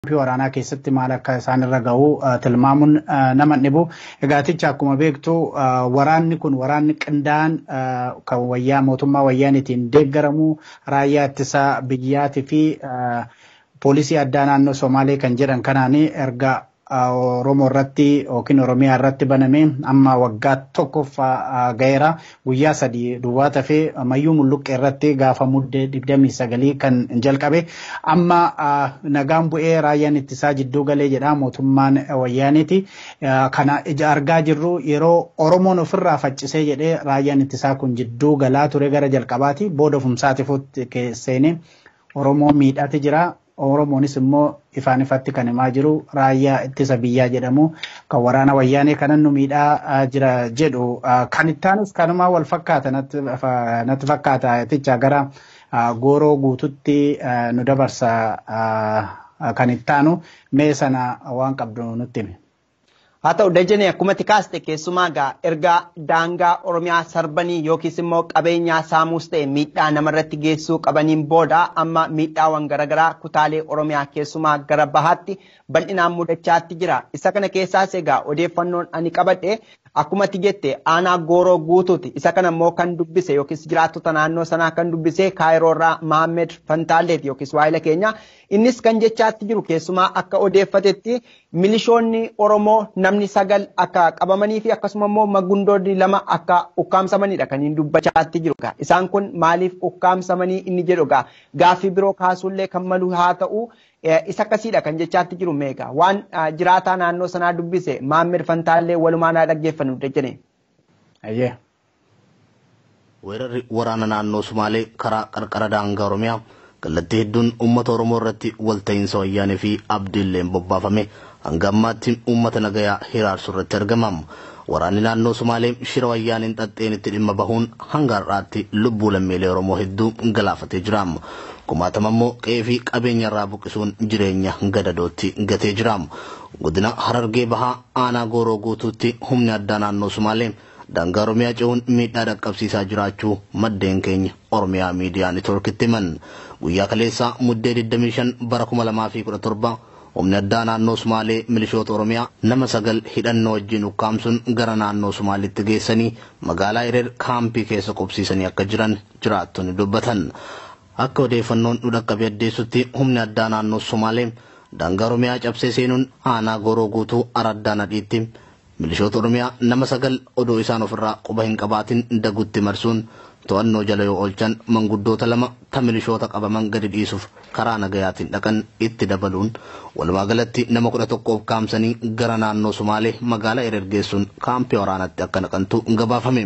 kaampii waraanaa keessatti maal akka isaan irra gahu tilmaamuun nama dhibu. Egaaticha akkuma beektu waraanni kun waraanni qindaa'an kan wayyaa mootummaa wayyaaniitiin deeggaramu raayyaa ittisa biyyaatii fi poolisii addaa naannoo Somaalee kan jedhan kanaan erga Oromoo irratti yookiin Oromiyaa irratti baname amma waggaa tokkoffaa gaheera guyyaa sadii duwwaa tafee mayyuu mulluqqee irratti gaafa muddee digdamii sagalii kan jalqabe amma nagaan bu'ee raayyaan ittisaa jidduu galee jedha mootummaan wayyaaniiti. Kana ija argaa jirru yeroo Oromoon ofirraa faccisee jedhee raayyaan ittisaa kun jidduu galaa ture gara jalqabaati booda ofumsaatiif seenee Oromoo miidhati jira. Oromoonis immoo ifaan ifatti kan himaa jiru raayyaa ittisa biyyaa jedhamu kan waraana wayyaanee kanan nu miidhaa jira jedhu kan ittaanus kanumaa wal fakkaata natti fakkaata jecha gara gooroo guututti nu dabarsa kan ittaanu mee sana waan qabdu nutti himi. Haa ta'u dajjanii akkumatti kaaste keessumaa gaa erga daangaa Oromiyaa sarbanii yookiis immoo qabeenyaa saamuus ta'e miidhaa namarratti geessuu qabaniin booda amma miidhaawwan garaagaraa kutaalee Oromiyaa keessumaa gara bahaatti bal'inaan mudachaatti jira. Isa kana keessaas egaa odeeffannoon ani qabadhe akkumatti jette aanaa gooroo guutuuti. Isa kana immoo kan dubbise yookiis jiraattota naannoo sanaa kan dubbise kaayiroorraa Mahammed Fantaalleeti yookiis waayila keenya. Innis kan jechaatti jiru keessumaa akka odeeffatetti milishoonni Oromoo namni sagal akka qabamanii fi akkasuma immoo magundoonni lama akka ukkaamsamanidha kan inni dubbachaatti jiru. Isaan kun maaliif ukkaamsamanii inni jedhu gaa gaaffii biroo kaasuullee kan malu haa ta'u isa akkasiidha kan jechaatti jiru meeqa waan jiraataa naannoo sanaa dubbise Maammed Fantaallee walumaan haa dhaggeeffannu jechane. Weerarri waraana naannoo Sumaalee karaa qarqara daangaa Oromiyaa kallattii hedduun uummata Oromoo irratti walta'iinsa wayyaanee fi abdiilleen bobbaafame hanga ammaatti uummata nagayaa hiraarsu irratti argamam. Waraanni naannoo Sumaalee shira wayyaaniin xaxxeen itti dhimma bahuun hanga har'aatti lubbuu lammiilee Oromoo hedduu galaafatee jira. Kumaatama immoo qe'ee fi qabeenya irraa buqqisuun jireenya gadadootti gatee jira. Godina Harargee Bahaa aanaa Gooroo guutuutti humni addaa naannoo Sumaalee daangaa Oromiyaa ce'uun miidhaa dhaqqabsiisaa jiraachuu maddeen keenya Oromiyaa miidiyaa neetwoorkitti himan. Guyyaa kaleessaa muddee 25 bara 2017 humni addaa naannoo Sumaalee milishoota Oromiyaa nama sagal hidhannoo wajjin ukkaamsuun gara naannoo Sumaalitti geessanii magaalaa Hireer kaampii keessa qubsiisanii akka jiran jiraattonni dubbatan. Akka odeeffannoon nu dhaqqabe addeessutti humni addaa naannoo Sumaalee daangaa Oromiyaa cabsee seenuun aanaa goroo guutuu araddaa nadhiitti milishoota Oromiyaa nama sagal odoo isaan ofirraa quba hin qabaatin dagutti marsuun to'annoo jala yoo oolchan manguddoota lama ta milishoota qabaman gadi dhiisuuf karaa nagayaatiin dhaqan itti dabaluun walumaa galatti nama kudha tokko ukkaamsanii gara naannoo Sumaalee magaalaa Hireer geessuun kaampii waraanatti akka naqantu gabaafame.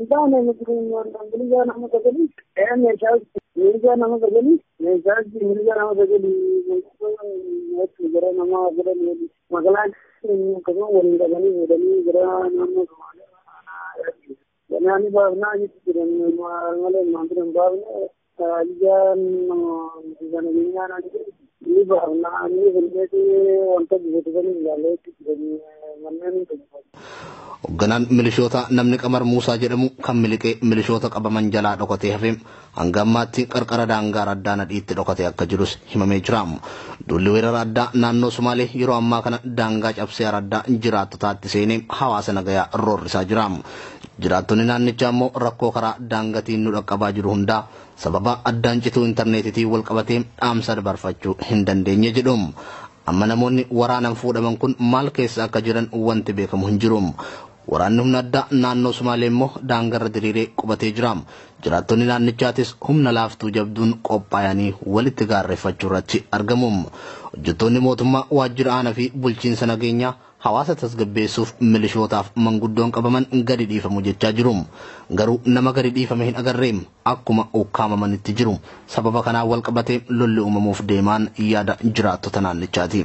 mirga nama sagali meeshaatti mirga nama sagali gara nama godhan magaalaan akkasuma waliin qabanii fuudhanii gara naannoo Somaaliyaa Ganaani baafnaa jechuun jiran malee maamila hin baafne ijaan sana biyyaa ni baafnaa ni fulleeti wanta bifatanii ilaalee jiran manneen hin Hoogganaan milishoota namni qamar Muusaa jedhamu kan miliqee milishoota qabaman jalaa dhokatee hafe hanga ammaatti qarqara daangaa addaa nadhiitti dhokatee akka jirus himamee jira. Duulli weerara addaa naannoo Sumaalee yeroo ammaa kana daangaa cabsee araddaa jiraattotaatti seenee hawaasa nagayaa roorrisaa jira. Jiraattonni naannichaa immoo rakkoo karaa daangaatiin nu dhaqqabaa jiru hundaa sababa addaan cituu intarneetitiin wal qabatee dhaamsa dabarfachuu hin dandeenye jedhu. Amma namoonni waraanaan fuudhaman kun maal keessa akka jiran wanti beekamu hin jiru. Waraanni humna addaa naannoo Sumaalee immoo daangarra diriiree qubatee jira. Jiraattonni naannichaatis humna laaftuu jabduun qophaa'anii walitti gaarreeffachuu irratti argamu. Hojjettoonni mootummaa waajjira aanaa fi bulchiinsa nageenyaa hawaasa tasgabbeessuuf milishootaaf manguddoon qabaman gadi dhiifamu jechaa jiru. Garuu nama gadi dhiifame hin agarreem akkuma ukkaamamanitti jiru. Sababa kanaan wal qabatee lolli uumamuuf deemaan yaada jiraattota naannichaati.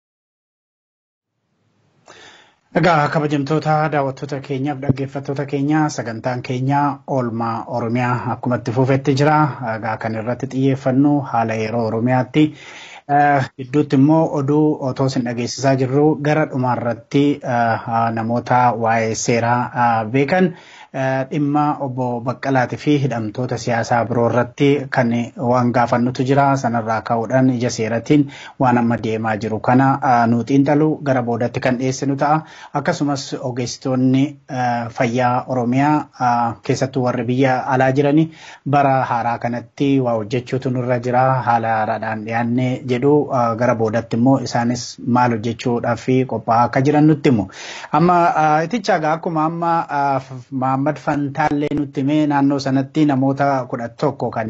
Egaa kabajamtoota daawwattoota keenyaaf dhaggeeffattoota keenya sagantaan keenya oolmaa Oromiyaa akkuma itti fufetti jira. Egaa kan irratti xiyyeeffannu haala yeroo Oromiyaatti. Gidduutti immoo oduu otoo isin dhageessisaa jirru gara dhumaarratti namoota waa'ee seeraa beekan dhimma obbo Baqqalaatii fi hidhamtoota siyaasaa biroo irratti kan waan gaafannutu jira. Sanarraa ka'uudhaan ija seeratiin waan amma deemaa jiru kana nu xiinxalu gara boodatti kan dhiyeessinu ta'a. Akkasumas ogeessitoonni fayyaa Oromiyaa keessattuu warri biyya alaa jirani bara haaraa kanatti waa hojjechuutu nurra jira. Haala haaraadhaan dhiyaannee jedhu gara boodatti immoo isaanis maal hojjechuudhaaf qophaa'aa akka jiran nutti himu. Amma iticha egaa akkuma amma Mahammad Fantaallee nutti himee naannoo sanatti namoota kudha tokko kan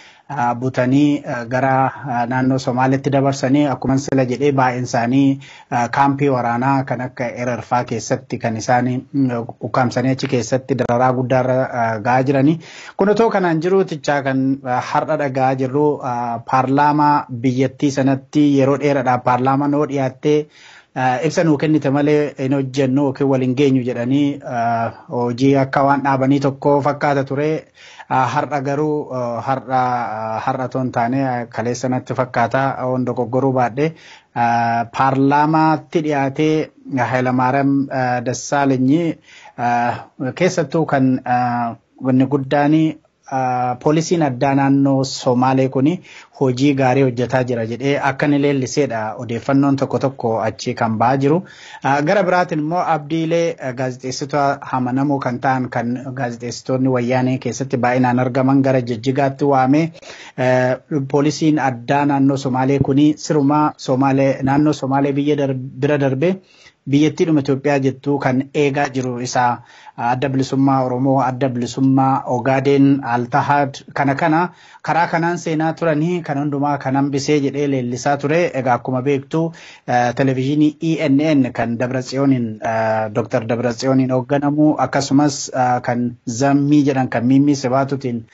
butanii gara naannoo Somaalitti dabarsanii akkuma sila jedhee baay'een isaanii kaampii waraanaa kan akka Erarfaa keessatti kan isaan ukkaamsanii achi keessatti dararaa guddaarra gahaa jiranii. Kun otoo kanaan jiru tichaa kan har'a dhagaa jirru paarlaamaa biyyattii sanatti yeroo dheeraadhaaf paarlaamaa noo dhiyaattee ibsa nuu kennite malee hin hojjennu yookiin waliin geenyu jedhanii hojii akka waan dhaabanii tokko fakkaata ture. Har'a garuu har'a har'a toon taane kaleessa natti fakkaata waan dogoggoruu baadhee paarlaamaatti dhiyaatee Hayilamaariyaam Dassaalenyi keessattuu kan wanni guddaan poolisiin addaa naannoo Somaalee kun hojii gaarii hojjetaa jira jedhee akka inni leelliseedha odeeffannoon tokko tokko achi kan ba'aa jiru. Gara biraatiin immoo abdiilee gaazexeessitoota amanamoo kan ta'an kan gaazexeessitoonni wayyaanee keessatti baay'inaan argaman gara jijjigaatti waamee poolisiin addaa naannoo Somaalee kun sirumaa Somaalee naannoo Somaalee biyya bira darbee biyyattiidhuma Itoophiyaa jettu kan eegaa jiru isaa adda bilisummaa Oromoo, adda bilisummaa Ogaadeen, Altahad kana kana karaa kanaan seenaa turanii kan hundumaa kan hambisee jedhee leellisaa ture. Egaa akkuma beektu televizyiinii ENN kan Dabratsiyooniin Dr. Dabratsiyooniin hoogganamu akkasumas kan Zammii jedhan kan Mimmii Sibaatutiin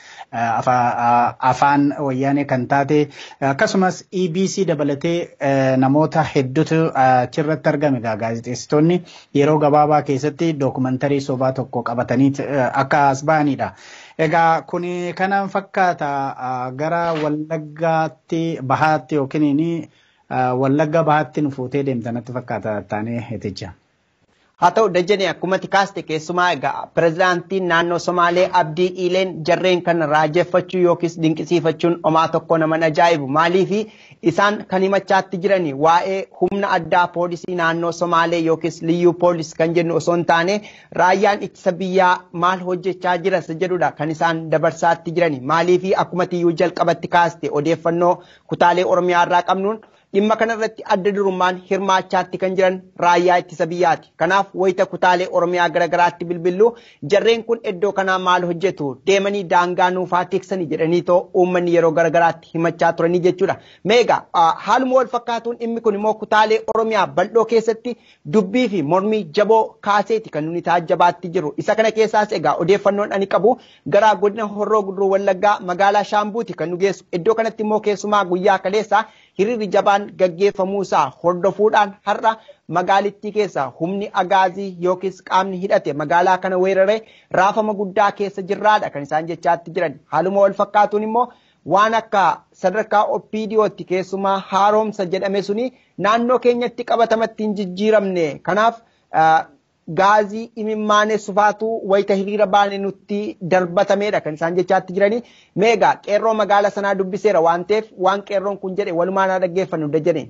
afaan wayyaanee kan taate akkasumas EBC dabalatee namoota hedduutu achirratti argame gaazexeessitoonni yeroo gabaabaa keessatti dookumantarii sobaa tokko qabatanii akka as ba'anidha. Egaa kun kanan fakkaata gara wallaggaatti bahaatti yookiin wallagga bahaatti nu fuutee deemtanatti fakkaata taanee heticha. Haa ta'u dajjanii akkuma kaaste keessumaa egaa pirezidaantiin naannoo Somaalee Abdii Iileen jarreen kan raajeffachuu yookiis dinqisiifachuun homaa tokko naman ajaa'ibu maaliifi isaan kan himachaatti jiranii waa'ee humna addaa poolisii naannoo Somaalee yookiis liyyuu poolis kan jennu osoo hin taane raayyaan ittisa biyyaa maal hojjechaa jiras jedhudha kan isaan dabarsaatti jiranii maaliifi akkuma tiyyuu jalqabatti kaaste odeeffannoo kutaalee Oromiyaa irraa qabnuun dhimma kanarratti adda durummaan hirmaachaatti kan jiran raayyaa ittisa biyyaati. Kanaaf wayita kutaalee Oromiyaa garaagaraatti bilbillu jarreen kun iddoo kanaa maal hojjetu deemanii daangaa nuufaa tiksanii jedhanii too uummanni yeroo garaagaraatti himachaa turanii jechuudha. Meegaa haaluma wal fakkaatuun dhimmi kun immoo kutaalee Oromiyaa bal'oo keessatti dubbii fi mormii jaboo kaaseeti kan nuni taajjabaatti jiru. Isa kana keessaas egaa odeeffannoon ani qabu gara godina Horroo Guduruu Wallaggaa magaalaa Shaambuuti kan nu geessu. Iddoo kanatti immoo keessumaa guyyaa kaleessaa hiriirri jabaan gaggeeffamuusaa hordofuudhaan har'a magaalittii keessa humni agaazii yookiis qaamni hidhate magaalaa kana weeraree raafama guddaa keessa jirraadha kan isaan jechaatti jiran haaluma wal fakkaatuun immoo waan akka sadarkaa oppiidiyootti keessumaa haaromsa jedhame suni naannoo keenyatti qabatamatti hin jijjiiramne kanaaf gaazii imimmaane sufaatu wayita hiriira baane nutti darbatameedha kan isaan jechaatti jiranii meegaa qeerroo magaala sanaa dubbiseera waan ta'eef waan qeerroon kun jedhe walumaan haa dhaggeeffannu dajjane.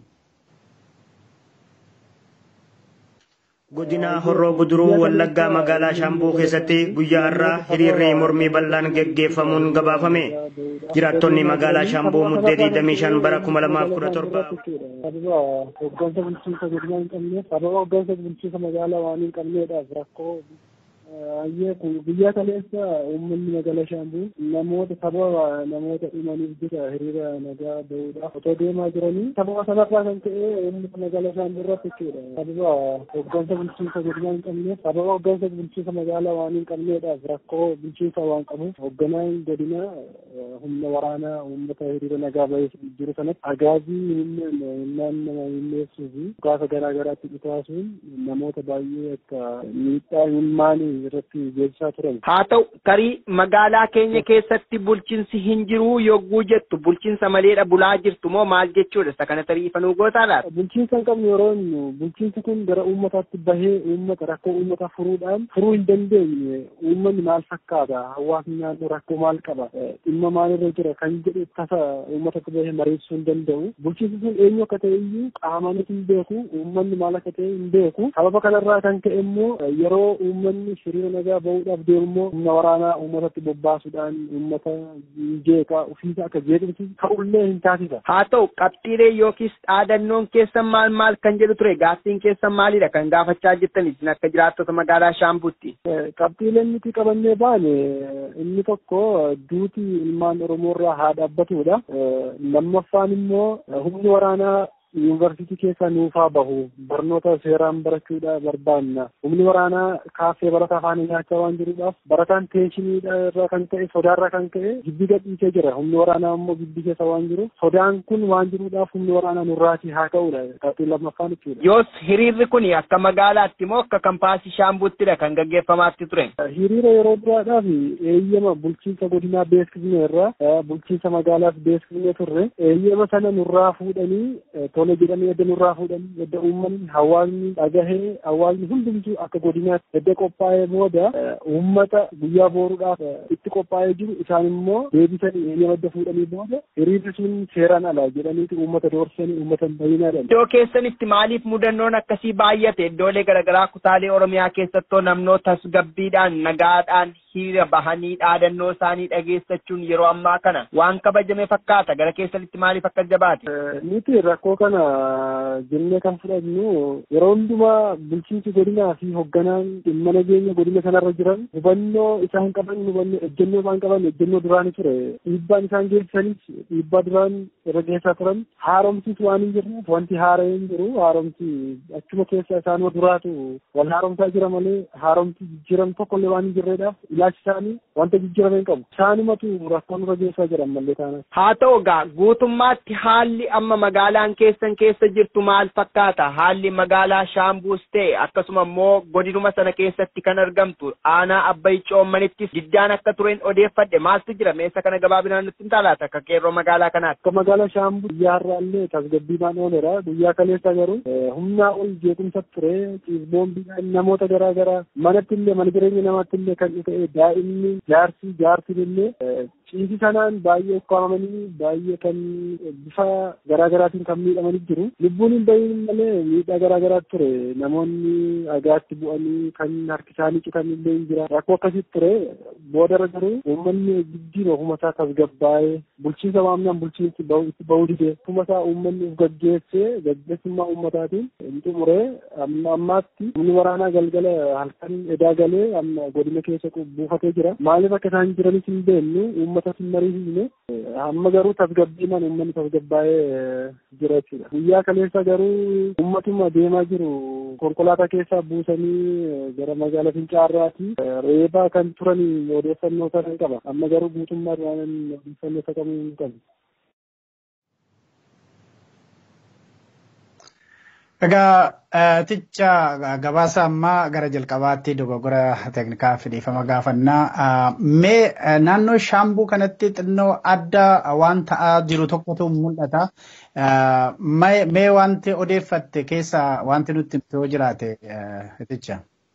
Godina Horroo Guduruu Wallaggaa magaalaa Shaambuu keessatti guyyaa har'aa hiriirri mormii bal'aan geggeeffamuun gabaafame. Jiraattonni magaalaa Shaambuu muddee 25 bara 2017. Hoggansa bulchiinsa godinaa hin qabneef sababa hoggansa bulchiinsa magaalaa waan hin qabneedhaaf rakkoo Ayyee kun biyya kaleessa uummanni magaalaa Shaambuu namoota sababa namoota dhumaniif jecha hiriira nagaa bahuudhaaf otoo deemaa jiranii sababa sanarraa kan ka'e uummanni magaalaa Shaambuu irratti jechuudha. Sababa hoggansa bulchiinsa godinaa hin qabneef sababa hoggansa bulchiinsa magaalaa waan hin qabneedhaaf rakkoo bulchiinsa waan qabuuf hogganaan godinaa humna waraanaa uummata hiriira nagaa bahee jiru sanatti agaazii humnaan nama himneessuu fi gaafa garaa garaatti dhutaasuun namoota baay'ee akka miidhaa hin maanii irratti geessisaa turan. Haa ta'u tarii magaalaa keenya keessatti bulchiinsi hin jiru yogguu jettu bulchiinsa maleedha bulaa jirtu moo maal jechuudha isa kana tarii ifa nuu gootaa laata? Bulchiinsa hin qabne yeroo inni bulchiinsi kun gara uummataatti bahee uummata rakkoo uummataa furuudhaan furuu hin dandeenye uummanni maal fakkaata hawaasni naannoo rakkoo maal qaba dhimma maalirra jira kan jedhu tasa uummatatti bahee mariisisuu hin danda'u. Bulchiinsi sun eenyu akka ta'e iyyuu qaamaanis hin beeku uummanni maal akka ta'e hin beeku. Sababa kanarraa kan ka'e immoo yeroo uummanni hiriira nagaa bahuudhaaf deemu immoo humna waraanaa uummatatti bobbaasuudhaan uummata jeeqaa ofiisa akka jeequmsi ta'ullee hin taasisa. Haa ta'u qabxiilee yookiis dhaadannoon keessan maal maal kan jedhu ture gaaffiin keessan maalidha kan gaafachaa jirtan isin akka jiraattota magaalaa Shaambuutti. Qabxiileen nuti qabannee baane inni tokko duuti ilmaan Oromoo irraa haa dhaabbatudha. Lammaffaan immoo humni waraanaa yuunivarsiitii keessa nuufaa bahu barnoota seeraan barachuudha barbaanna humni waraanaa kaaffee barataa afaan nyaachaa waan jiruudhaaf barataan teeshiniidha irraa kan ka'e sodaarraa kan ka'e gibbii gadhiisee jira humni waraanaa immoo gibbii keessa waan jiru sodaan kun waan jiruudhaaf humni waraanaa nurraatii haa ka'uudha qabxiin lammaffaan jechuudha. Yoos hiriirri kun akka magaalaatti moo akka kampaasii shaambuuttidha kan gaggeeffamaatti ture? Hiriira yeroo duraadhaaf eeyyama bulchiinsa godinaa beeksifne irraa bulchiinsa magaalaas beeksifne turre eeyyama sana nurraa fuudhanii tole jedhanii edda nurraa fuudhanii edda uummanni hawaasni dhagahee hawaasni hundumtuu akka godinaatti edda qophaa'ee booda uummata guyyaa booruudhaaf itti qophaa'ee jiru isaan immoo deebisanii eeyyama edda fuudhanii booda hiriirri sun seeraan ala jedhaniiti uummata doorsanii uummata bayyinaadhaan. Iddoo keessanitti maaliif mudannoon akkasii baay'ate iddoolee garaagaraa kutaalee Oromiyaa keessattoo namnoota tasgabbiidhaan nagaadhaan hiriira bahanii dhaadannoo isaanii dhageessachuun yeroo ammaa kana waan kabajame fakkaata gara keessanitti maaliif akka jabaate. Nuti rakkoo kana jennee kan fudhannu yeroo hundumaa bulchiinsi godinaa fi hoogganaan dhimma nageenya godina sanarra jiran hubannoo isaan qaban hubannoo ejjennoo isaan qaban ejjennoo duraanii ture dhiibbaan isaan geessisanis dhiibbaa duraan irra geessaa turan haaromsis waan hin jirreef wanti haara'ee hin jiru haaromsi achuma keessa isaanuma duraatu wal haaromsaa jira malee haaromsi jijjiiram tokkollee waan hin jirreedhaaf ilaalchi isaanii wanta jijjiirame hin qabu isaanumatu rakkoon irra geessaa jiran mallee taana. Haa ta'u egaa guutummaatti haalli amma magaalaan keessan keessa jirtu maal fakkaata haalli magaalaa shaambuus ta'e akkasuma immoo godinuma sana keessatti kan argamtu aanaa abbayi coommanittis giddaan akka tureen odeeffadhe maaltu jira meessa kana gabaabinaan nutti hin taalaata akka qeerroo magaalaa kanaatti. Akka magaalaa shaambuu guyyaa har'aallee tasgabbiidhaan ooleera guyyaa kaleessa garuu humnaa ol jeequmsa ture ciisboombiidhaan namoota garaa garaa manatti illee mana jireenya namaatti illee kan ta'e daa'imni jaarsi jaartiin illee ciisi sanaan baay'ee ukkaamamanii baay'ee kan bifa garaa garaatiin kan miidhamanii jiru. Lubbuun hin bahin malee miidhaa garaa garaa ture. Namoonni dhagaatti bu'anii kan harki isaanii citan illee hin jira. Rakkoo akkasii ture. Boodarra garuu uummanni giddiin ofuma isaa tasgabbaa'ee bulchiinsa waamnaan bulchiinsi itti bahuu dide. Ofuma isaa uummanni of gaggeessee gaggeessummaa uummataatiin hin xumuree amma ammaatti humni waraanaa galgala halkan edaa galee amma godina keessa buufatee jira. Maaliif akka isaan jiranis hin beeknu uummata hin mariisisne amma garuu tasgabbiinaan uummanni tasgabbaa'ee jira jechuudha. Guyyaa kaleessa garuu uummatuma deemaa jiru konkolaataa keessaa buusanii gara magaalaa Fincaarraati reebaa kan turan odeeffannoo sana hin qaba. Amma garuu guutummaa waan odeeffannoo isa qabu hin qabu. Egaa ticha gabaasa ammaa gara jalqabaatti dogoggora teeknikaa fidhiifama gaafannaa. Mee naannoo shaambuu kanatti xinnoo adda waan ta'aa jiru tokkotu mul'ata. Mee wanti odeeffatte keessa wanti nutti yoo jiraate ticha.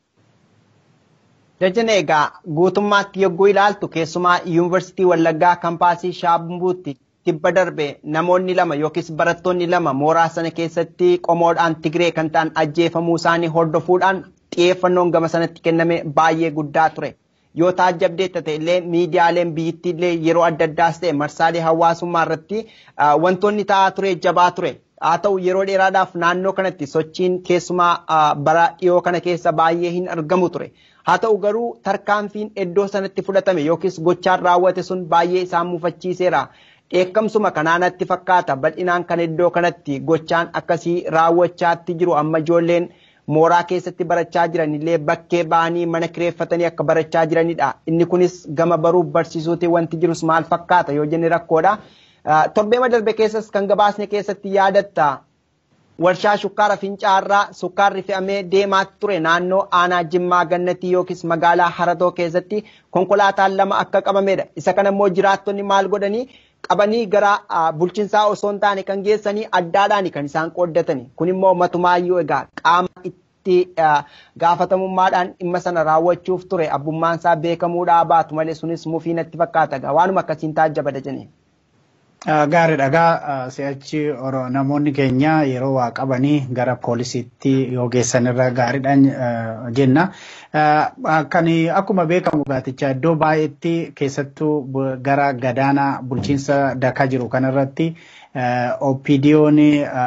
Jajjana egaa guutummaatti yogguu ilaaltu keessumaa yuunivarsiitii Wallaggaa kampaasii Shaambuutti tibba darbe namoonni lama yookiis barattoonni lama mooraa sana keessatti qomoodhaan Tigree kan ta'an ajjeefamuu isaanii hordofuudhaan xiyyeeffannoon gama sanatti kenname baay'ee guddaa ture. Yoo taajjabdeetta ta'e illee miidiyaaleen biyyittii illee yeroo adda addaas ta'e marsaalee hawaasummaa irratti wantoonni ta'aa ture jabaa ture. Haa ta'u yeroo dheeraadhaaf naannoo kanatti sochiin keessumaa bara dhiyoo kana keessa baay'ee hin argamu ture. Haa ta'u garuu tarkaanfiin iddoo sanatti fudhatame yookiis gochaan raawwate sun baay'ee isaan mufachiiseera. Dheekkamsuma kanaanatti fakkaata bal'inaan kan iddoo kanatti gochaan akkasii raawwachaatti jiru amma ijoolleen mooraa keessatti barachaa jiran illee bakkee ba'anii mana kireeffatanii akka barachaa jiranidha. Inni kunis gama baruuf barsiisuutiin wanti jirus maal fakkaata yoo jenne rakkoodha. Torbeema darbe keessas kan gabaasne keessatti yaadatta warshaa shukkaara fincaarraa sukkaarri fe'amee deemaa ture naannoo aanaa jimmaa gannatii yookiis magaalaa haratoo keessatti konkolaataan lama akka qabamedha. Isa kana immoo jiraattonni maal godhanii qabanii gara bulchiinsaa osoo hin taane kan geessanii addaadhaan kan isaan qooddatani. Kun immoo matumaayyuu egaa qaama itti gaafatamummaadhaan dhimma sana raawwachuuf ture abbummaan isaa beekamuudhaa baatu malee sunis mufii natti fakkaata egaa waanuma akkasiin taajjabada jennee. Gaarii dhagaa si'achi namoonni keenya yeroo waa qabanii gara poolisiitti yoo geessan irra gaariidhaan jenna. Kan akkuma beekamu gaaticha iddoo baay'eetti keessattuu gara gadaanaa bulchiinsa dakaa jiru kanarratti OPDO'n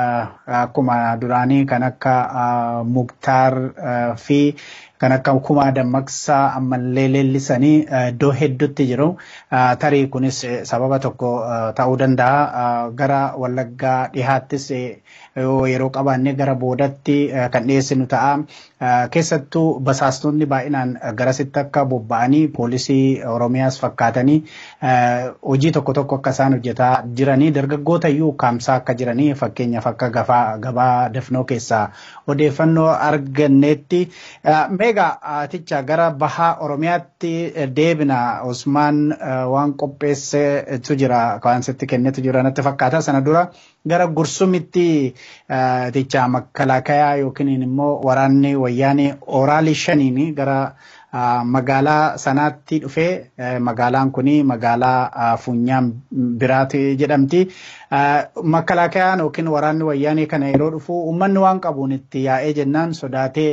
akkuma duraanii kan akka Muktaar fi kan akka kumaa dammaqsaa ammallee leellisanii iddoo hedduutti jiru. Tarii kunis sababa tokko ta'uu danda'a. Gara Wallaggaa dhihaattis yeroo qabaanne gara boodatti kan dhiyeessinu ta'a. Keessattuu basaastonni baay'inaan garasitti akka bobba'anii poolisii Oromiyaas fakkaatanii hojii tokko tokko akka isaan hojjetaa jiranii dargaggoota iyyuu kaamsaa akka jiranii fakkeenyaaf akka gabaa dafnoo keessaa odeeffannoo arganneetti. Meegaa aticha gara bahaa Oromiyaatti deebina Usmaan waan qopheessetu jira waan sitti kennetu jira natti fakkaata sana dura gara gursumitti aticha makalakayaa yookiin immoo waraanni wayyaanee oraalii shaniin gara magaalaa sanaatti dhufee magaalaan kun magaalaa funyaan biraati jedhamti. Makalakayaan yookiin waraanni wayyaanee kana yeroo dhufu uummanni waan qabuun itti yaa'ee jennaan sodaatee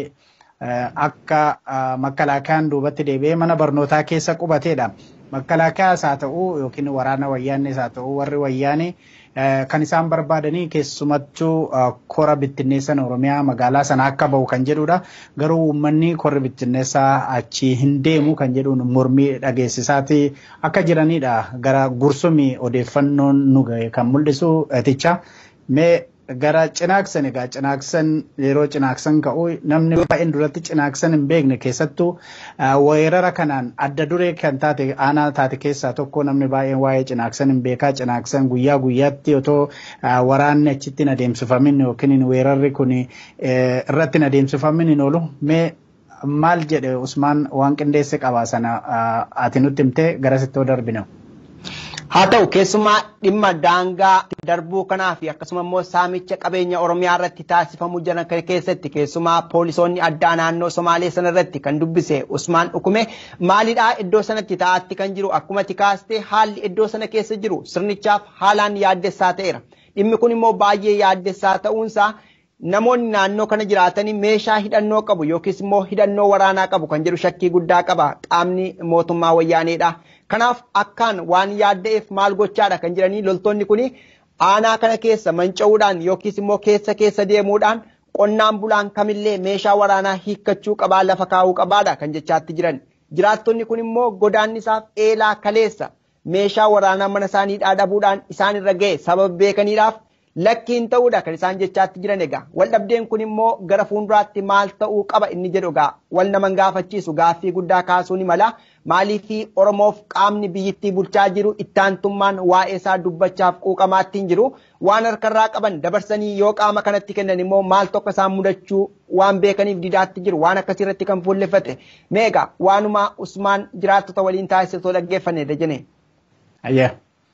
akka makalakayaan duubatti deebi'ee mana barnootaa keessa qubateedha. Makalakayaas haa ta'u yookiin waraana wayyaanees haa ta'u warri wayyaanee kan isaan barbaadanii keessumattuu kora bittinneessan Oromiyaa magaalaa sana akka bahu kan jedhudha. Garuu uummanni korri bittinneessaa achi hin deemu kan jedhuun mormii dhageessisaati akka jiranidha. Gara gursumii odeeffannoon nu gahe kan mul'isu eticha. Mee gara cinaaksan egaa cinaaksan yeroo cinaaksan ka'u namni baay'een duratti cinaaksan hin beekne keessattuu weerara kanaan adda duree kan taate aanaa taate keessaa tokko namni baay'een waa'ee cinaaksan hin beekaa cinaaksan guyyaa guyyaatti otoo waraanni achitti hin adeemsifamin yookiin weerarri kun irratti hin adeemsifamin hin oolu mee maal jedhe Usmaan waan qindeesse qabaa sana ati nutti himtee garasitti yoo darbina. Haa ta'u keessumaa dhimma daangaa darbuu kanaa fi akkasuma immoo saamicha qabeenya Oromiyaa irratti taasifamuu jiran keessatti keessumaa poolisoonni addaa naannoo Somaalee sana irratti kan dubbise Usmaan Dhukume maalidhaa iddoo sanatti taa'atti kan jiru akkuma tikaastee haalli iddoo sana keessa jiru sirnichaaf haalaan yaaddessaa ta'eera. Dhimmi kun immoo baay'ee yaaddessaa ta'uunsaa namoonni naannoo kana jiraatanii meeshaa hidhannoo qabu yookiis immoo hidhannoo waraanaa qabu kan jedhu shakkii guddaa qaba qaamni mootummaa wayyaaneedha. Kanaaf akkaan waan yaadda'eef maal gochaadha kan jedhanii loltoonni kun aanaa kana keessa manca'uudhaan yookiis immoo keessa keessa deemuudhaan qonnaan bulaan kamillee meeshaa waraanaa hiikkachuu qabaa lafa kaa'uu qabaadha kan jechaatti jiran. Jiraattonni kun immoo godaannisaaf eelaa kaleessa meeshaa waraanaa mana isaanii dhaadhabuudhaan isaan irra ga'e sababa beekaniidhaaf lakkiin ta'uudha kan isaan jechaatti jiran egaa waldhabdeen kun immoo gara fuulduraatti maal ta'uu qaba inni jedhu egaa wal naman gaafachiisu gaaffii guddaa kaasuu ni mala maaliif oromoof qaamni biyyittii bulchaa jiru ittaantummaan waa'ee isaa dubbachaaf quuqamaatti hin jiru waan harkarraa qaban dabarsanii yoo qaama kanatti kennan immoo maal tokko isaan mudachuu waan beekaniif didaatti jiru waan akkasii irratti kan fuulleffate meegaa waanuma usmaan jiraattota waliin taasisatoo dhaggeeffanne dajane. Ayyee.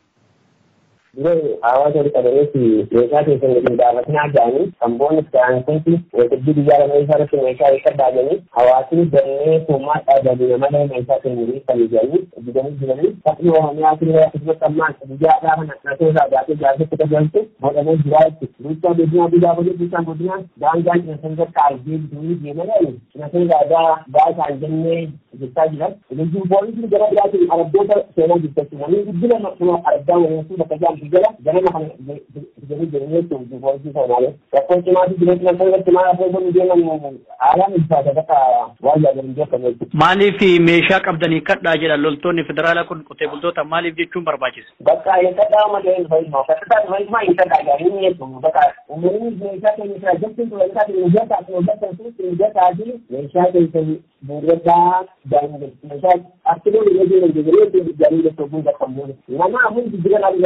Diree hawaasa walitti qabameetti meeshaa keessan gadi gaafatinaa jedhanii samboonni saayinsiinti waltajjii biyyaa lama isaa irratti meeshaa eessa baay'anii hawaasni dannee tuummaa dhaabbatanii malee meeshaa kennanii kan jedhanii didanii jiranii sabni oromiyaa fillee akkasumas ammaan biyyaa gaafa naqnatee isaa gaafii gaafii tajaajiltu godhamee jiraa jechuudha. Bulchaa godinaa biyyaa godina bulchaan godinaa daangaan cinasanii bakka argee bitanii deemanii cinasanii gaadaa gaasaan jennee jechaa jiran. Leenjiin poolisii gara biraatiin arabdoota seenaa jirtatti namni guddina maqsuma argaa waliin bakka jaan jala ganama kana jedhanii jedhanii jechuun poolisii soomaalee. Rakkoo cimaa fi jireenya nama irratti maal akka godhu deeman haalaan ulfaata bakka waan yaadamu beekamu jechuudha. Maaliif meeshaa qabdanii kadhaa jedhan loltoonni federaalaa kun qotee bultoota maaliif jechuun barbaachisa? Bakka hin kadhaa malee hin fayyadu. Fakkataa fayyadu hin kadhaa gaarii ni jechuun bakka uummanni meeshaa keenya irraa jechuun ture isaa keenya mijataa fi mijataa fi mijataa fi meeshaa keessa buurrataa daangessa meeshaa artilee ni jedhanii jedhanii jedhanii jechuun bakka muudatu. Nama amuun jijjiirraa waan ta'eef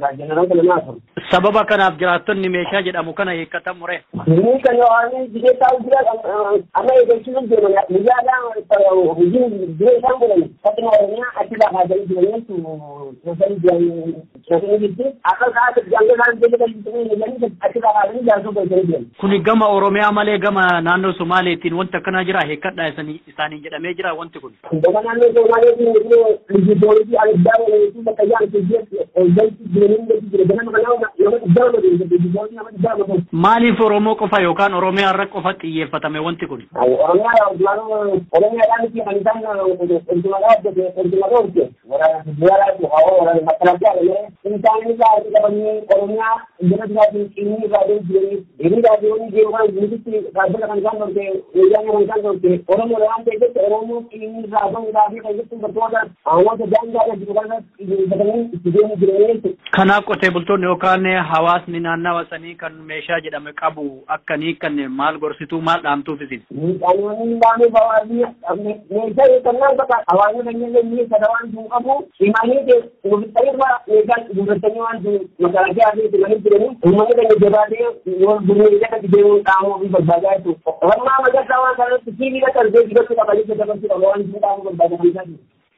jeneraal namaa afur. Sababa kanaaf jiraattonni meeshaa jedhamu kana hiikkatan mure. Inni kan waan biyya ta'u jira amma eegachuun deeman guyyaadhaa hojiin biyya isaan godhan fakkii oromiyaa achi lafaa galii jiranii sosanii jiran sosanii jirti akka sa'aati janga isaan jala galii jiranii achi lafaa galii jaarsuu galchanii jiran. Kuni gama Oromiyaa malee gama naannoo Somaaleetiin wanti akkana jira hiikkadhaa isaanii jedhamee jira wanti kun. Gama naannoo Somaaleetiin liji poolisii aliddaa waliin bakka jaan galchi jiranii jira ganama kanaa nama dhibba lama liji nama dhibba lama Maaliif Oromoo qofa yookaan Oromiyaa irra qofa xiyyeeffatame wanti kun? Oromiyaa Oromiyaadhaan itti kan isaan ergimataa hojjete ergimataa hojjete waraana waraana makalaakaa galee isaan irraa itti qabanii Oromiyaa jala duraatiin inni irraa deemu jiranii deemni raadiyoonii deemu kan guututti dhaabbata kan isaan dorte wayyaanee kan isaan dorte Oromoo waan ta'eef Oromoo inni irraa bahuudhaa fi kan jettu bartoota hawaasa daangaa kan jiru kanas xiyyeeffatanii itti deemu jiranii Kanaaf qotee bultoonni yookaan hawaasni naannawa sanii kan meeshaa jedhame qabu akkanii kan maal gorsituu maal dhaamtuuf isin? Qaamonni baanee bawaazii meeshaa eeggannaan bakka hawaasni kanneen leenjii sada waan sun qabu imanii ofittaniirra meeshaa gurgurtanii waan sun magaalaa fi imanii jiranii uummanni keenya jabaatee gurguree jala deemuu qaamuu fi barbaadaa jechuudha. Wannaa magarsaa waan kanatti sibiila qalbee dibachuu qabanii dabarsuu qaba waan sun qaamuu barbaada kan isaati.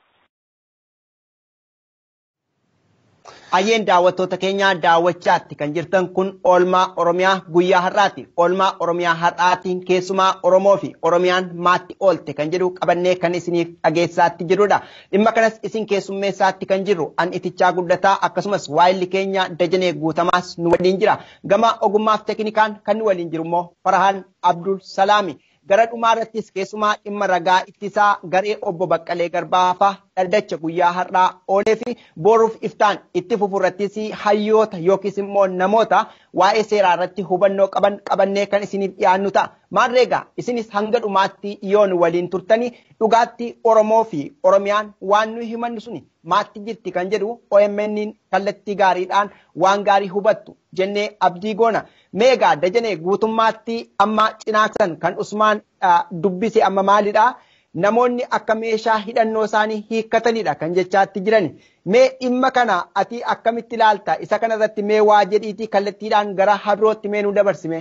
Ayyeen daawwattoota keenyaa daawwachaatti kan jirtan kun oolmaa Oromiyaa guyyaa har'aati. Oolmaa Oromiyaa har'aatiin keessumaa Oromoo fi Oromiyaan maatti oolte kan jedhu qabannee kan isiniif dhageessaatti jirudha. Dhimma kanas isin keessummeessaatti kan jirru an itichaa guddataa akkasumas waayilli keenya dajanee guutamaas nu waliin jira. Gama ogummaaf teknikaan kan nu waliin jiru immoo Farahaan Abdul Salaami. gara dhumaa irrattis keessumaa dhimma ragaa ittisaa garee obbo Baqqalee Garbaafa dhaddacha guyyaa har'aa oolee fi boruuf iftaan itti fufurrattis hayyoota yookiis immoo namoota waa'ee seeraa irratti hubannoo qaban qabannee kan isiniif dhiyaannu ta'a. Maarreegaa isinis hanga dhumaatti yoon waliin turtanii dhugaatti Oromoo fi Oromiyaan waan nuyi himannu suni maatti jirti kan jedhu OMN kallattii gaariidhaan waan gaarii hubattu jennee abdii goona. Meegaa dajanee guutummaatti amma cinaaksan kan Usmaan dubbise amma maalidha? Namoonni akka meeshaa hidhannoo isaanii hiikkatanidha kan jechaatti jiran. Mee dhimma kana ati akkamitti ilaalta? Isa kanarratti mee waa jedhiitii kallattiidhaan gara habirootti mee nu dabarsime?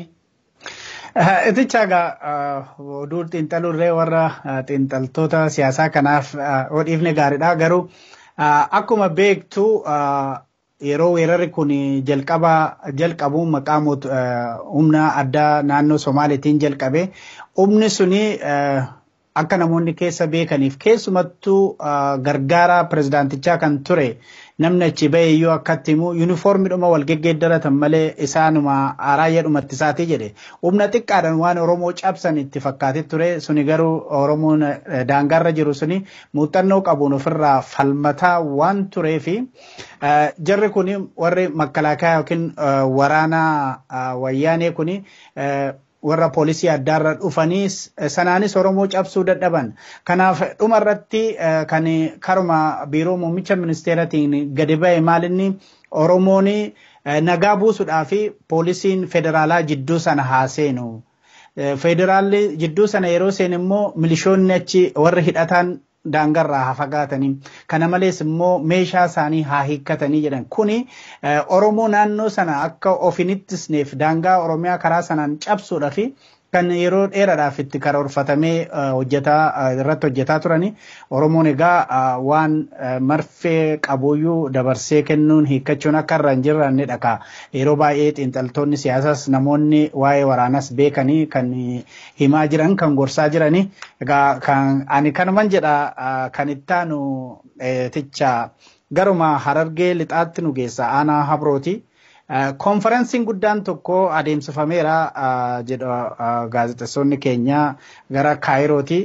Iticha egaa oduu xiinxaluurree warra xiinxaltoota siyaasaa kanaaf odhiifne gaariidha. Garuu akkuma beektu yeroo weerarri kun jalqaba jalqabu maqaa humna addaa naannoo Somaaliitiin jalqabe humni suni akka namoonni keessa beekaniif keessumattuu gargaara pirezidaantichaa kan ture namni achi ba'e iyyuu akkatti himu yuunifoormiidhuma wal geggeeddaratan malee isaanuma raayyaadhumatti isaatii jedhe humna xiqqaadhaan waan oromoo cabsan itti fakkaatee ture suni garuu oromoon daangaarra jiru suni muuxannoo qabuun ofirraa falmataa waan tureefi jarri kun warri makkalaakaa yookiin waraana wayyaanee kuni warra poolisii addaarra dhufanii sanaanis Oromoo cabsuu dadhaban. Kanaaf dhuma irratti kan karuma biiroo muummicha ministeeratiin gadi ba'e maalinni Oromoon nagaa buusuudhaa fi poolisiin federaalaa jidduu sana haa seenu. Federaalli jidduu sana yeroo seenu immoo milishoonni achi warri hidhataan daangarraa haa fagaatanii kana malees immoo meeshaa isaanii haa hiikkatanii jedhan kuni oromoo naannoo sana akka of hin ittisneef daangaa oromiyaa karaa sanaan cabsuudhaaf kan yeroo dheeraadhaaf itti karoorfatamee hojjetaa irratti hojjetaa turani oromoon egaa waan marfee qabuyyuu dabarsee kennuun hiikkachuun akka irra hin jirranne dhaka yeroo baay'ee xiinxaltoonni siyaasaas namoonni waa'ee waraanas beekanii kan himaa jiran kan gorsaa jirani egaa kan ani kanuman jedha kan ittaanu ticha garuma harargee lixaatti nu geessa aanaa habrooti. konferensiin guddaan tokko adeemsifameera jedha gaazexeessonni keenya gara kaayirooti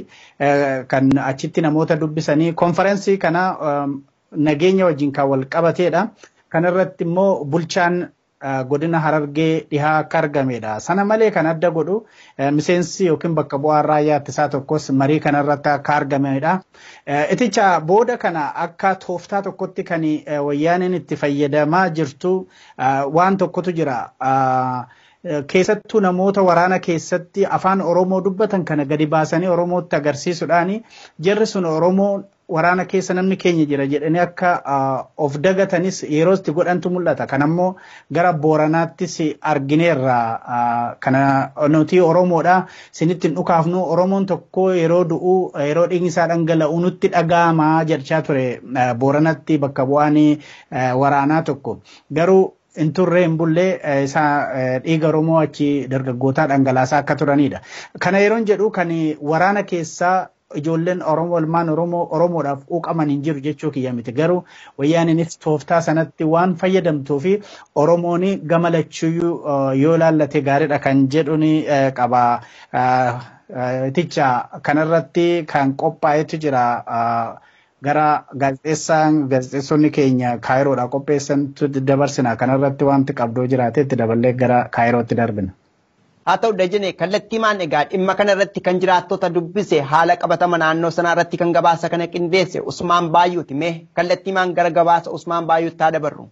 kan achitti namoota dubbisanii konferensii kana nageenya wajjin kan wal qabateedha kanarratti immoo bulchaan godina harargee dhihaa akka argamedha. Sana malee kan adda godhu miseensi yookiin bakka bu'aan raayyaa ittisaa tokkos marii kanarratti akka argamedha. Iticha booda kana akka tooftaa tokkotti kan wayyaaniin itti fayyadamaa jirtu waan tokkotu jira. keessattuu namoota waraana keessatti afaan Oromoo dubbatan kana gadi baasanii Oromootti agarsiisuudhaan jarri sun Oromoo waraana keessa namni keenya jira jedhanii akka of dagatanis yeroo itti godhantu mul'ata. Kan ammoo gara Booranaattis argineerra kana nuti Oromoodha sinitti hin dhukaafnu Oromoon tokko yeroo du'u yeroo dhiigni isaa dhangala'u nutti dhaga'ama jechaa ture Booranatti bakka bu'aan waraanaa tokko. Garuu hin turre hin bullee isaa dhiiga Oromoo achi dargaggootaa dhangalaasaa akka turanidha. Kana yeroon jedhu kan waraana keessaa ijoolleen Oromoo ilmaan Oromoo Oromoodhaaf quuqaman hin jiru jechuu kiyya miti garuu wayyaaniinis tooftaa sanatti waan fayyadamtuu fi Oromoon gama lachuyyuu yoo laallate gaariidha kan jedhuun qaba. Ticha kanarratti kan qophaa'etu jira. gara gaazexeessaan gaazexeessonni keenya kaayiroodha qopheessantu dabarsina kanarratti wanti qabdoo jiraate itti daballee gara kaayirootti darbina. haa ta'u dajane kallattiimaan egaa dhimma kana irratti kan jiraattota dubbise haala qabatama naannoo sanaa irratti kan gabaasa kana qindeesse Usmaan Baayuuti mee kallattiimaan gara gabaasa Usmaan Baayuutti haa dabarru.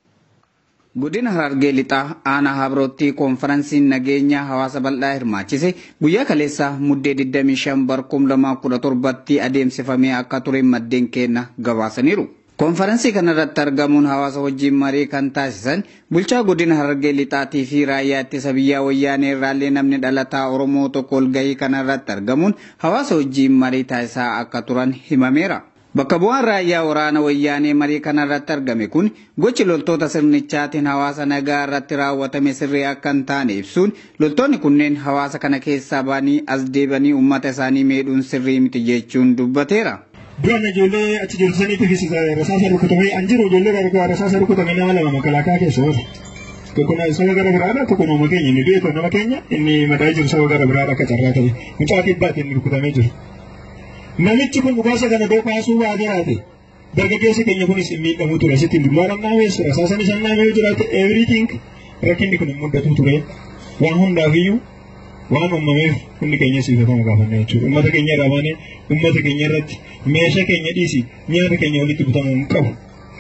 Godina Harargee Lixaa aanaa Habirootti koonfaraansiin nageenya hawaasa bal'aa hirmaachise guyyaa kaleessa muddee 25 barkum 2017tti adeemsifamee akka ture maddeen keenya gabaasaniiru. Koonfaransii kanarratti argamuun hawaasa wajjin marii kan taasisan bulchaa godina Harargee Lixaatii fi raayyaa ittisa biyyaa wayyaanee irraallee namni dhalataa Oromoo tokko walgahii kanarratti argamuun hawaasa wajjin marii taasisaa akka turan himameera. Bakka bu'aan raayyaa waraana wayyaanee marii kanarratti argame kun gochi loltoota sirnichaatiin hawaasa nagaa irratti raawwatame sirrii akka hin taane ibsuun loltoonni kunneen hawaasa kana keessaa ba'anii as deebanii uummata isaanii miidhuun sirrii miti jechuun dubbateera. Duraan ijoollee achi jiru saniitiifis rasaasa rukutamee an jiru ijoollee rasaasa rukutame nama lama makalaakaa keessa oolu. Tokko saba gara biraadha tokko nama keenya inni du'e nama keenya inni madaa'ee jiru saba gara biraadha akka carraa ta'e mucaa kibbaatiin inni rukutamee jiru. Namichi kun dhukaasa kana doo kaasuu baatee haate dargaggeessi keenya kunis hin miidhamu ture sitti dullaa naamees rasaasaan isaan naamee yoo jiraate everything rakkinni kun hin mudatu ture waan hundaafiyyuu waan uumameef hundi keenya siifatamu gaafanna jechuudha. Uummata keenya irraa baanee uummata keenya irratti meeshaa keenya dhiisi nyaata keenya walitti butamuu hin qabu.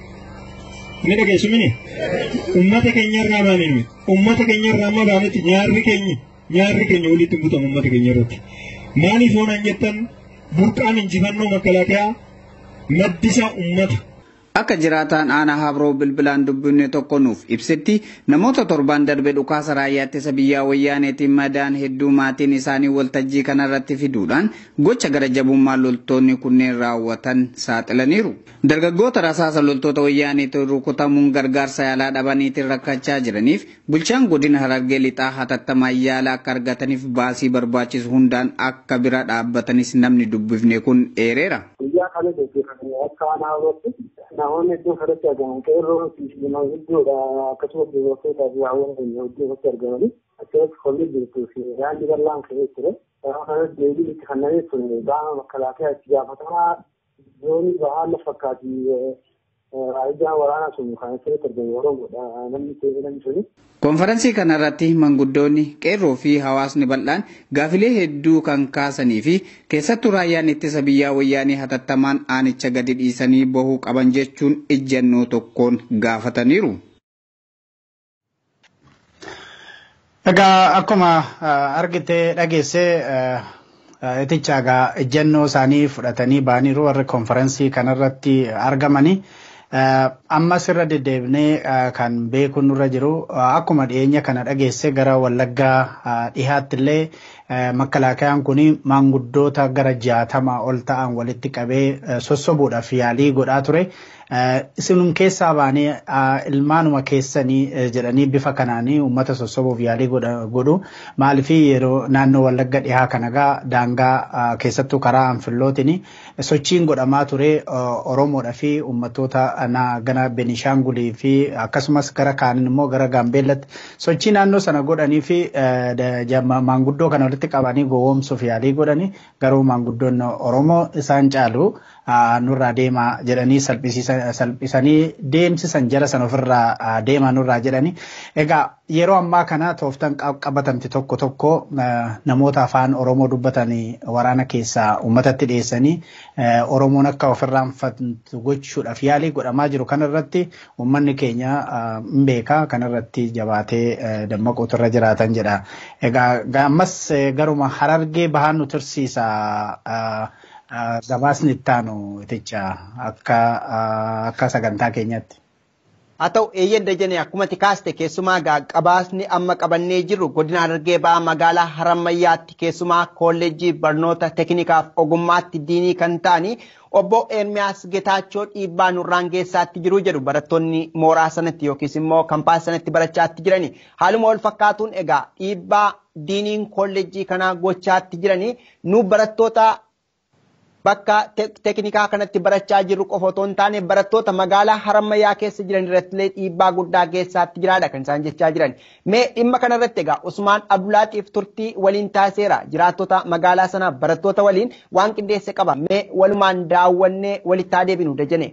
Inni dhageessu mini uummata keenya irraa baanee nuyi uummata keenya irraa amma baanetti nyaarri keenya nyaarri keenya walitti butamu uummata keenya irratti. Maaliif oonaan jettan burqaan injifannoo makalaakaa maddisaa uummata. Akka jiraataan aanaa Habroo bilbilaan dubbifne tokko nuuf ibsetti namoota torban darbe dhukaasa raayyaa ittisa biyyaa wayyaaneetiin madaan hedduu maatiin isaanii waltajjii kanarratti fiduudhaan gocha gara jabummaa loltoonni kunneen raawwatan saaxilaniiru. Dargaggoota rasaasa loltoota wayyaaneetiin rukutamuun gargaarsa yaalaa dhabaniitiin rakkachaa jiraniif bulchaan godina Harargee lixaa hatattamaan yaala akka argataniif baasii barbaachisu hundaan akka bira dhaabbatanis namni dubbifne kun eereera. Guyyaa kana gaggeeffamanii akka aanaa Habrootti namoonni iddoo kanatti argaman qeerroo fi manguddoodha akkasumas dubartootaa fi haawwan keenya iddoo kanatti argamanii akkasumas kolli jirtuu fi yaadni bal'aan ka'ee ture. Yeroo kanatti deebiin itti kannamee ture baama makalaakaa itti gaafatamaa zoonii bahaa na fakkaati raayyaa waraanaa sun kan asirratti argamu Oromoodha namni ta'e namni suni. Konferansii kanarratti manguddoonni qeerroo fi hawaasni bal'aan gaafilee hedduu kan kaasanii fi keessattuu raayyaan ittisa biyyaa wayyaanii hatattamaan aanicha gadi dhiisanii bahuu qaban jechuun ejjennoo tokkoon gaafataniiru. Egaa akkuma argite dhageesse iticha egaa ejjennoo isaanii fudhatanii ba'aniiru warri konferansii kanarratti argamanii. ammas irra deddeebinee kan beeku nurra jiru akkuma dhiyeenya kana dhageesse gara wallaggaa dhihaatti illee makkalaakayaan kun maanguddoota gara jaatama ol ta'an walitti qabee sossobuudhaaf yaalii godhaa ture. Isinum keessaa baanee ilmaanuma keessanii jedhanii bifa kanaanii uummata sossobuuf yaalii godhu maaliif yeroo naannoo wallagga dhihaa kanagaa daangaa keessattuu karaa anfillootiin sochiin godhamaa ture Oromoodhaa fi uummattoota gara Benishaangulii fi akkasumas gara kaaniin immoo gara Gaambeellatti sochii naannoo sana godhanii fi maanguddoo kana walitti qabanii gowwoomsuuf yaalii godhanii garuu maanguddoon Oromoo isaan caalu nurraa deemaa jedhanii salphisanii deemsisan jara san ofirraa deemaa nurraa jedhanii. Egaa yeroo ammaa kana tooftan qabatamti tokko tokko namoota afaan Oromoo dubbatanii waraana keessaa uummatatti dhiyeessanii Oromoon akka ofirraanfatu gochuudhaaf yaalii godhamaa jiru kanarratti uummanni keenya hin beeka kanarratti jabaatee dammaquutu irra jiraatan jedha. Egaa ammas garuma harargee bahaan nu tursiisa. gabaasni ittaanu iticha akka akka sagantaa keenyatti. Haa ta'u eeyyeen dajanee akkuma kaaste keessumaa gabaasni amma qabannee jirru godina Harargee ba'aa magaalaa Harammayyaatti keessumaa kolleejjii barnoota teeknikaaf ogummaatti diinii kan ta'anii obbo Ermiyaas Getaachoo dhiibbaa nurraan geessaatti jiru jedhu barattoonni mooraa sanatti yookiis immoo kampaas sanatti barachaatti jirani. Haaluma wal fakkaatuun egaa dhiibbaa diiniin kolleejjii kanaa gochaatti jiranii nu barattoota bakka teeknikaa kanatti barachaa jirru qofa otoo hin taane barattoota magaalaa harammayyaa keessa jiran irrattillee dhiibbaa guddaa geessaatti jiraadha kan isaan jechaa jiran. Mee dhimma kanarratti egaa Usmaan Abdulaatiif turtii waliin taasiseera jiraattota magaalaa sanaa barattoota waliin waan qindeesse qaba. Mee walumaan daawwannee walitti haa deebinu dajane.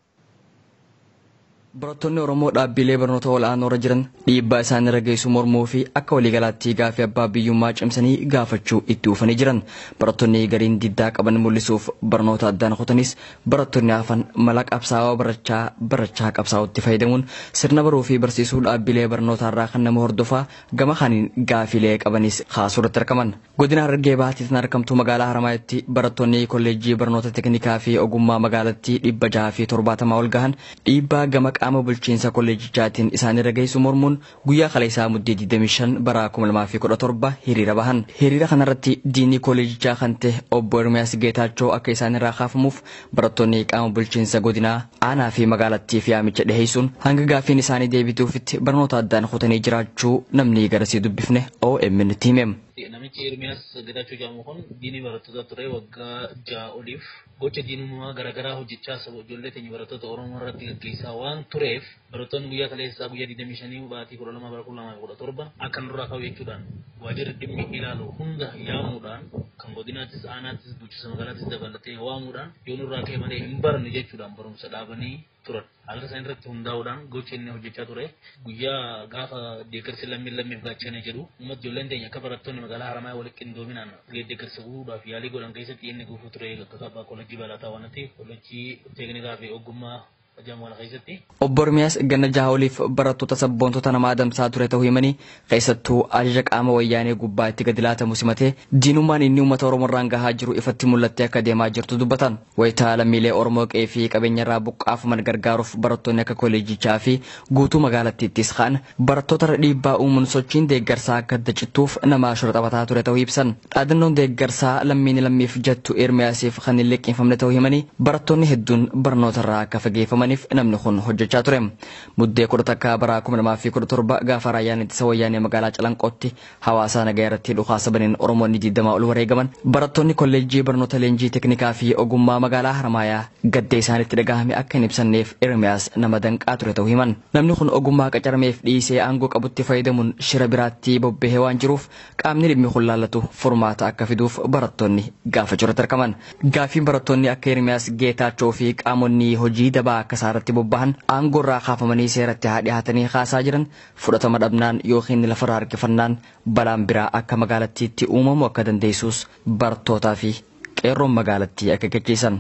Barattoonni Oromoo dhaabbilee barnoota ol'aanoo irra jiran dhiibbaa isaan irra geessu mormuu fi akka waliigalaatti gaafii abbaa biyyummaa cimsanii gaafachuu itti ufanii jiran. Barattoonni gariin diddaa qaban mul'isuuf barnoota addaan kutanis barattoonni hafan mala qabsaa'aa barachaa barachaa qabsaa'utti fayyadamuun sirna baruu fi barsiisuu dhaabbilee barnootaa irraa kan nama hordofaa gama kaniin gaafilee qabanis kaasuu irratti argaman. Godina Harargee Bahaatti kan argamtu magaalaa Haramaayaatti barattoonni kolleejjii barnoota teeknikaa fi ogummaa magaalattii dhibba jaha fi torbaatamaa ol gahan dhiibbaa gama qaama bulchiinsa kolleejichaatiin isaan irra geessu mormuun guyyaa kaleessaa muddee 25 bara 2017 hiriira bahan. Hiriira kanarratti diinii kolleejichaa kan ta'e obbo Ermiyaas Geetaachoo akka isaan irraa kaafamuuf barattoonni qaama bulchiinsa godinaa aanaa fi magaalattii fi yaamicha dhiheessuun hanga gaafiin isaanii deebituufitti barnoota addaan kutanii jiraachuu namni garasii dubbifne OMN itti himem. Namichi Ermiyaas Geetaachoo jedhamu kun diinii barattoota ture waggaa ja'a oliif gocha diinummaa garaagaraa hojjechaa saba ijoollee keenya barattoota Oromoo irratti gaggeessaa waan tureef barattoonni guyyaa kaleessaa guyyaa 25 baatii 12 bara 2017 akka nurraa ka'u jechuudhaan waajjirri dhimmi ilaalu hunda yaamuudhaan kan godinaattis aanaattis bulchiinsa magaalaattis dabalatee waamuudhaan yoo nurraa ka'e malee hin baranne jechuudhaan barumsa dhaabanii turan. Haala isaan irratti hundaa'uudhaan gocha inni hojjechaa ture guyyaa gaafa deeggarsi lammiin lammiif gaachane jedhu uummata ijoolleen teenya akka barattoonni magaalaa Haramaayaa walitti qindoominaan deeggarsa guutuudhaaf yaalii godhan keessatti inni gufuu ture akka kabbaa kolleejjii balataa waan ta'eef kolleejjii teeknikaa fi ogummaa Obbo Ermiyaas ganna jaha oliif barattoota sabboontota nama adamsaa ture ta'uu himanii keessattuu ajaja qaama wayyaanee gubbaa itti gadi laatamu simatee diinummaan inni uummata Oromoo irraan gahaa jiru ifatti mul'attee akka deemaa jirtu dubbatan. Wayitaa lammiilee Oromoo qe'ee fi qabeenya irraa buqqaafaman gargaaruuf barattoonni akka kolleejjichaa fi guutuu magaalattiittis ka'an barattoota irra dhiibbaa uumuun sochiin deeggarsaa akka adda cittuuf nama shora taphataa ture ta'uu ibsan. Dhaadannoon deeggarsaa lammiin lammiif jettu Ermiyaasiif kan hin liqeeffamne ta'uu himanii barattoonni hedduun barnoota irraa akka fageeffaman jedhamaniif namni kun hojjechaa ture. Muddee kudha takka bara kuma lamaa fi kudha torba gaafa raayyaan ittisa wayyaanee magaalaa Calanqootti hawaasa nagaa irratti dhukaasa baniin Oromoonni digdamaa ol wareegaman barattoonni kolleejjii barnoota leenjii teeknikaa fi ogummaa magaalaa Haramaayaa gaddee isaanitti dhagahame akka hin ibsanneef Ermiyaas nama danqaa ture ta'uu himan. Namni kun ogummaa qacarameef dhiisee aangoo qabutti fayyadamuun shira biraatti bobbahee waan jiruuf qaamni dhimmi kun laallatu furmaata akka fiduuf barattoonni gaafachuu irratti argaman. Gaafiin barattoonni akka Ermiyaas Geetaachoo fi qaamonni hojii dabaa akka isaarratti bobbahan aangoo irraa kaafamanii seeratti haa dhiyaatanii kaasaa jiran fudhatama dhabnaan yookiin lafarraa harkifannaan balaan biraa akka magaalattiitti uumamu akka dandeessus barattootaa fi qeerroon magaalattii akka gaggeessan.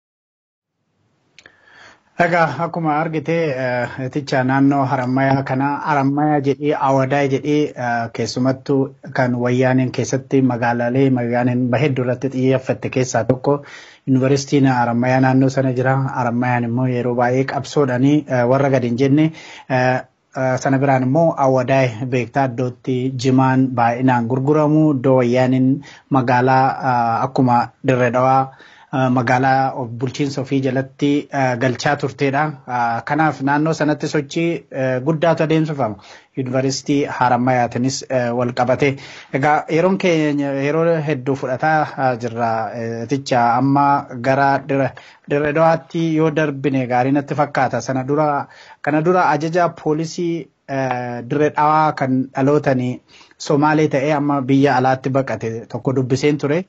Egaa akkuma argite iticha naannoo harammayaa kana harammayaa jedhee awadaa jedhee keessumattuu kan wayyaaneen keessatti magaalaalee magaaleen hedduu irratti xiyyeeffatte keessaa tokko yuunivarsiitiin harammayaa naannoo sana jira. Harammayaan immoo yeroo baay'ee qabsoodhanii warra gadi hin jenne sana biraan immoo awadaa beektaa iddootti jimaan baay'inaan gurguramu iddoo wayyaaniin magaalaa akkuma dirree dhawaa. magaalaa bulchiinsa ofii jalatti galchaa turtedha. Kanaaf naannoo sanatti sochii guddaatu adeemsifama. Yuunivarsiitii Harammayaatiinis wal qabate. Egaa yeroon keenya yeroo hedduu fudhataa jirra. Ticha amma gara dirree dhawaatti yoo darbine gaarii natti fakkaata. Sana dura kana dura ajaja poolisii dirree dhawaa kan dhalootanii Somaalee ta'ee amma biyya alaatti baqate tokko dubbiseen ture.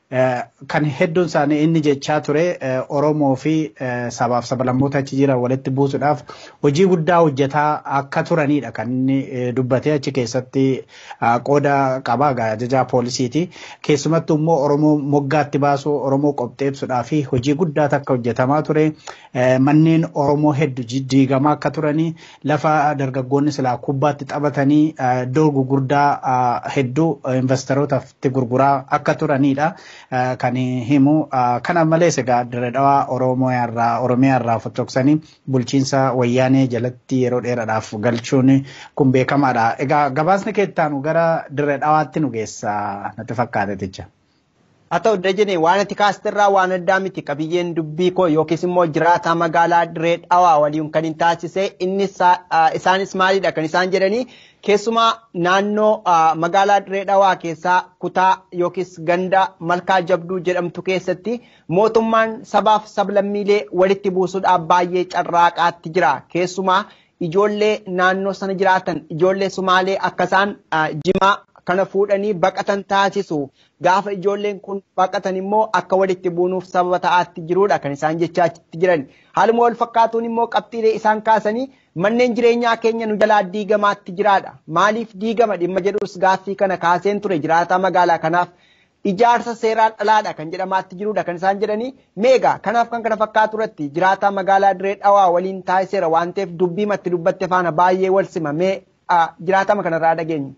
kan hedduun isaanii inni jechaa ture Oromoo fi sabaaf sablammoota achi jiran walitti buusuudhaaf hojii guddaa hojjetaa akka turanidha kan inni dubbatee achi keessatti qooda qaba ajajaa poolisiiti. Keessumattuu immoo Oromoo moggaatti baasuu Oromoo qopheessuudhaa fi hojii guddaa takka hojjetamaa ture. Manneen Oromoo hedduu diigamaa akka turanii lafa dargaggoonni silaa kubbaatti taphatanii iddoo gurguddaa hedduu investorootatti gurguraa akka turanidha. kan himu kana malees egaa dirree dhawaa oromiyaa irraa fottoqsanii bulchiinsa wayyaanee jalatti yeroo dheeraadhaaf galchuun kun beekamaadha. Egaa gabaasni keettaanu gara dirree dhawaatti nu geessa natti fakkaate jecha. haa ta'u dajane waan ati kaastirraa waan addaa miti qabiyyeen dubbii koo yookiis immoo jiraataa magaalaa dirree dhawaa waliin kan hin taasise inni isaanis maalidha kan isaan jedhanii keessumaa naannoo magaalaa dirree dhawaa keessaa kutaa yookiis ganda malkaa jabduu jedhamtu keessatti mootummaan sabaaf sablammiilee walitti buusuudhaaf baay'ee carraaqaatti jira keessumaa ijoollee naannoo sana jiraatan ijoollee sumaalee akkasaan jimaa kana fuudhanii baqatan taasisu gaafa ijoolleen kun baqatan immoo akka walitti buunuuf sababa ta'aatti jirudha kan isaan jechaachitti jiran haaluma wal fakkaatuun immoo qabxiilee isaan kaasanii manneen jireenyaa keenya nu jalaa diigamaatti jiraadha maaliif diigama dhimma jedhus gaaffii kana kaaseen ture jiraataa magaalaa kanaaf ijaarsa seeraan dhalaadha kan jedhamaatti jirudha kan isaan jedhanii meegaa kanaaf kan kana fakkaatu irratti jiraataa magaalaa dirree dhawaa waliin taasiseera waan ta'eef dubbii matti dubbatte faana baay'ee wal sima mee jiraatama kanarraa dhageenyu.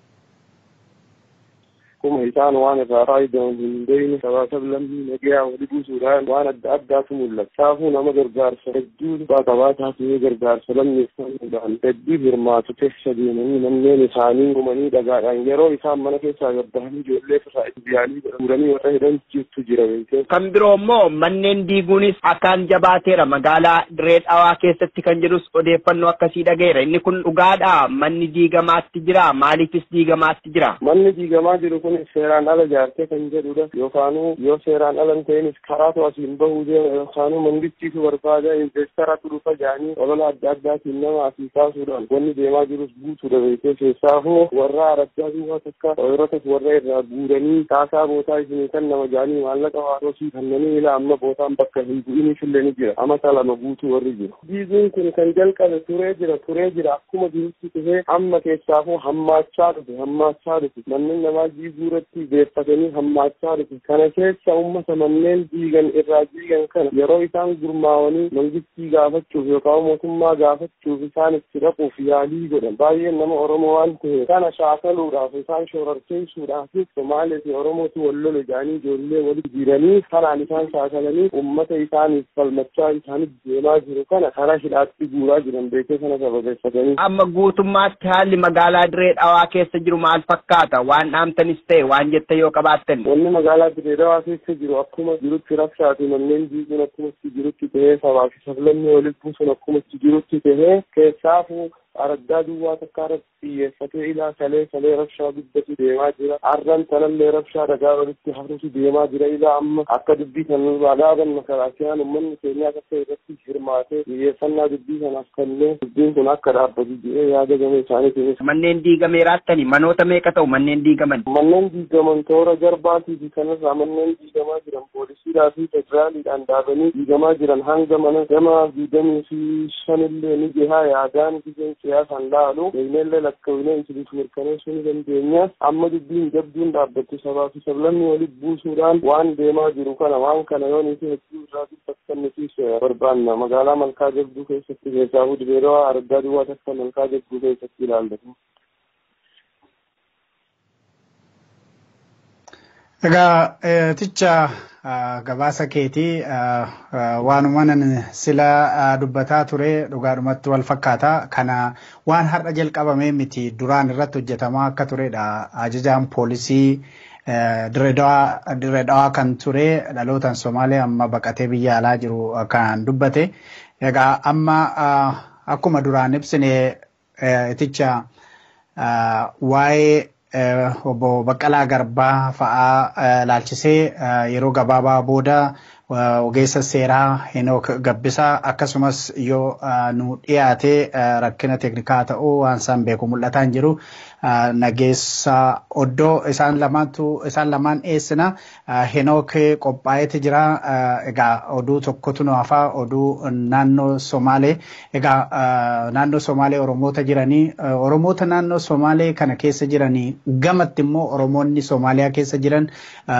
akkuma isaan waan irraa faayidaman hin beekne sabaa sablammii nagayaa wali buusuudhaan waan adda addaatu mul'ata. Saafuu nama gargaarsa hedduu abbaa qabaataa fi gargaarsa lammeeffamuudhaan hedduu hirmaatu keessa deemanii manneen isaanii gumanii dhagaadhaan yeroo isaan mana keessaa gabbahanii ijoollee irraa biyyaanii godhamuudhanii warra hidhan jirtu jira beekee. Kan biroo immoo manneen diiguunis akkaan jabaateera magaalaa dirree dhawaa keessatti kan jedhus odeeffannoo akkasii dhageera inni kun dhugaadha manni diigamaatti jira maaliifis diigamaatti jira. Manni diigamaa jiru kun seeraan ala ijaartee kan jedhudha yookaanuu yoo seeraan ala hin ta'inis karaatu asiin bahuu deema yookaanuu mangistiitu barbaada investaraatu dhufa jedhanii olola adda addaatiin nama asii kaasuudhaan wanni deemaa jirus guutuudha beekee keessaafuu warra araddaa duwwaa takka ooyirotas warra irraa guuranii kaasaa bootaa isinii kan nama jedhanii maallaqa waarosii kannanii ila amma bootaan bakka hin bu'iniif illee ni jira amata lama guutuu warri jiru. Diiguun kun kan jalqabe turee jira turee jira akkuma jirutti dhufee amma keessaafuu hammaachaa dhufe hammaachaa dhufe manneen namaa diiguu guuratti beeffatanii hammaachaa dhufe kana keessa ummata manneen diigan irraa diigan kana yeroo isaan gurmaawanii mangistii gaafachuuf yookaan mootummaa gaafachuuf isaan itti dhaquuf yaalii godhan baay'een nama oromoo waan ta'eef kana shaakaluudhaaf isaan shororkeessuudhaaf somaalee fi oromootu wal lole jedhanii ijoollee walitti jiranii kanaan isaan shaakalanii ummata isaaniif falmachaa isaaniif deemaa jiru kana karaa hidhaatti guuraa jiran beekee kana sababeeffatanii. Amma guutummaatti haalli magaalaa dirree dhawaa keessa jiru maal fakkaata waan dhaamtanis ta'e waan jette yoo qabaattan. Wanni magaalaa dirree dhawaa keessa jiru akkuma jirutti rabshaa fi manneen diiguun akkumatti jirutti tahee sabaa fi sablammii walitti buusuun akkumatti jirutti tahee keessaafuu araddaa duwwaa takka irratti xiyyeeffatee ilaa salee salee rabshaa guddatu deemaa jira. Arran tanallee rabshaa dhagaa walitti hafuutu deemaa jira ilaa amma akka dubbii kan dhaaban makalaakiyaan uummanni keenyaa akka irratti hirmaatee xiyyeeffannaa dubbii kanaaf kennee dubbiin kun akka dhaabbatu jedhee yaada game isaanii Manneen diigameeraattani manoota meeqa ta'u manneen diigaman? Manneen diigaman toora jarbaatii fi kanarraa manneen diigamaa jiran poolisiidhaa fi federaaliidhaan dhaabanii diigamaa jiran hanga mana gama diigamii fi shanillee ni jihaa yaadaan biyyan siyaasaan laalu beeknellee lakkaa'inee isiniif mirkaneessuu ni dandeenya amma dubbiin jabduun dhaabbattu sabaa fi sablammii walitti buusuudhaan waan deemaa jiru kana waan kana yoo nuti hedduu irraa dubbatan nuti barbaanna magaalaa malkaa jabduu keessatti keessaafuu dibeerawaa argaa duwwaa takka malkaa jabduu keessatti ilaallatu. Egaa ticha gabaasa keetii waanuma nan sila dubbataa ture dhugaadhumatti wal fakkaata. Kana waan har'a jalqabamee miti duraan irratti hojjetamaa akka turedha. Ajajaan poolisii dirree dhawaa kan ture dhalootaan Somaalee amma baqatee biyya alaa jiru kan dubbate. Egaa amma akkuma duraan ibsine ticha waa'ee obbo Baqqalaa Garbaa fa'aa laalchisee yeroo gabaabaa booda ogeessa seeraa Henook Gabbisaa akkasumas yoo nu dhiyaate rakkina teeknikaa ta'uu waan isaan beeku mul'ataa hin jiru nageessa oddoo isaan lamaantu isaan lamaan dhiyeessina henook qophaa'eeti jira egaa oduu tokkotu nu hafaa oduu naannoo somaalee egaa naannoo somaalee oromoota jiranii oromoota naannoo somaalee kana keessa jiranii gamatti immoo oromoonni somaaliyaa keessa jiran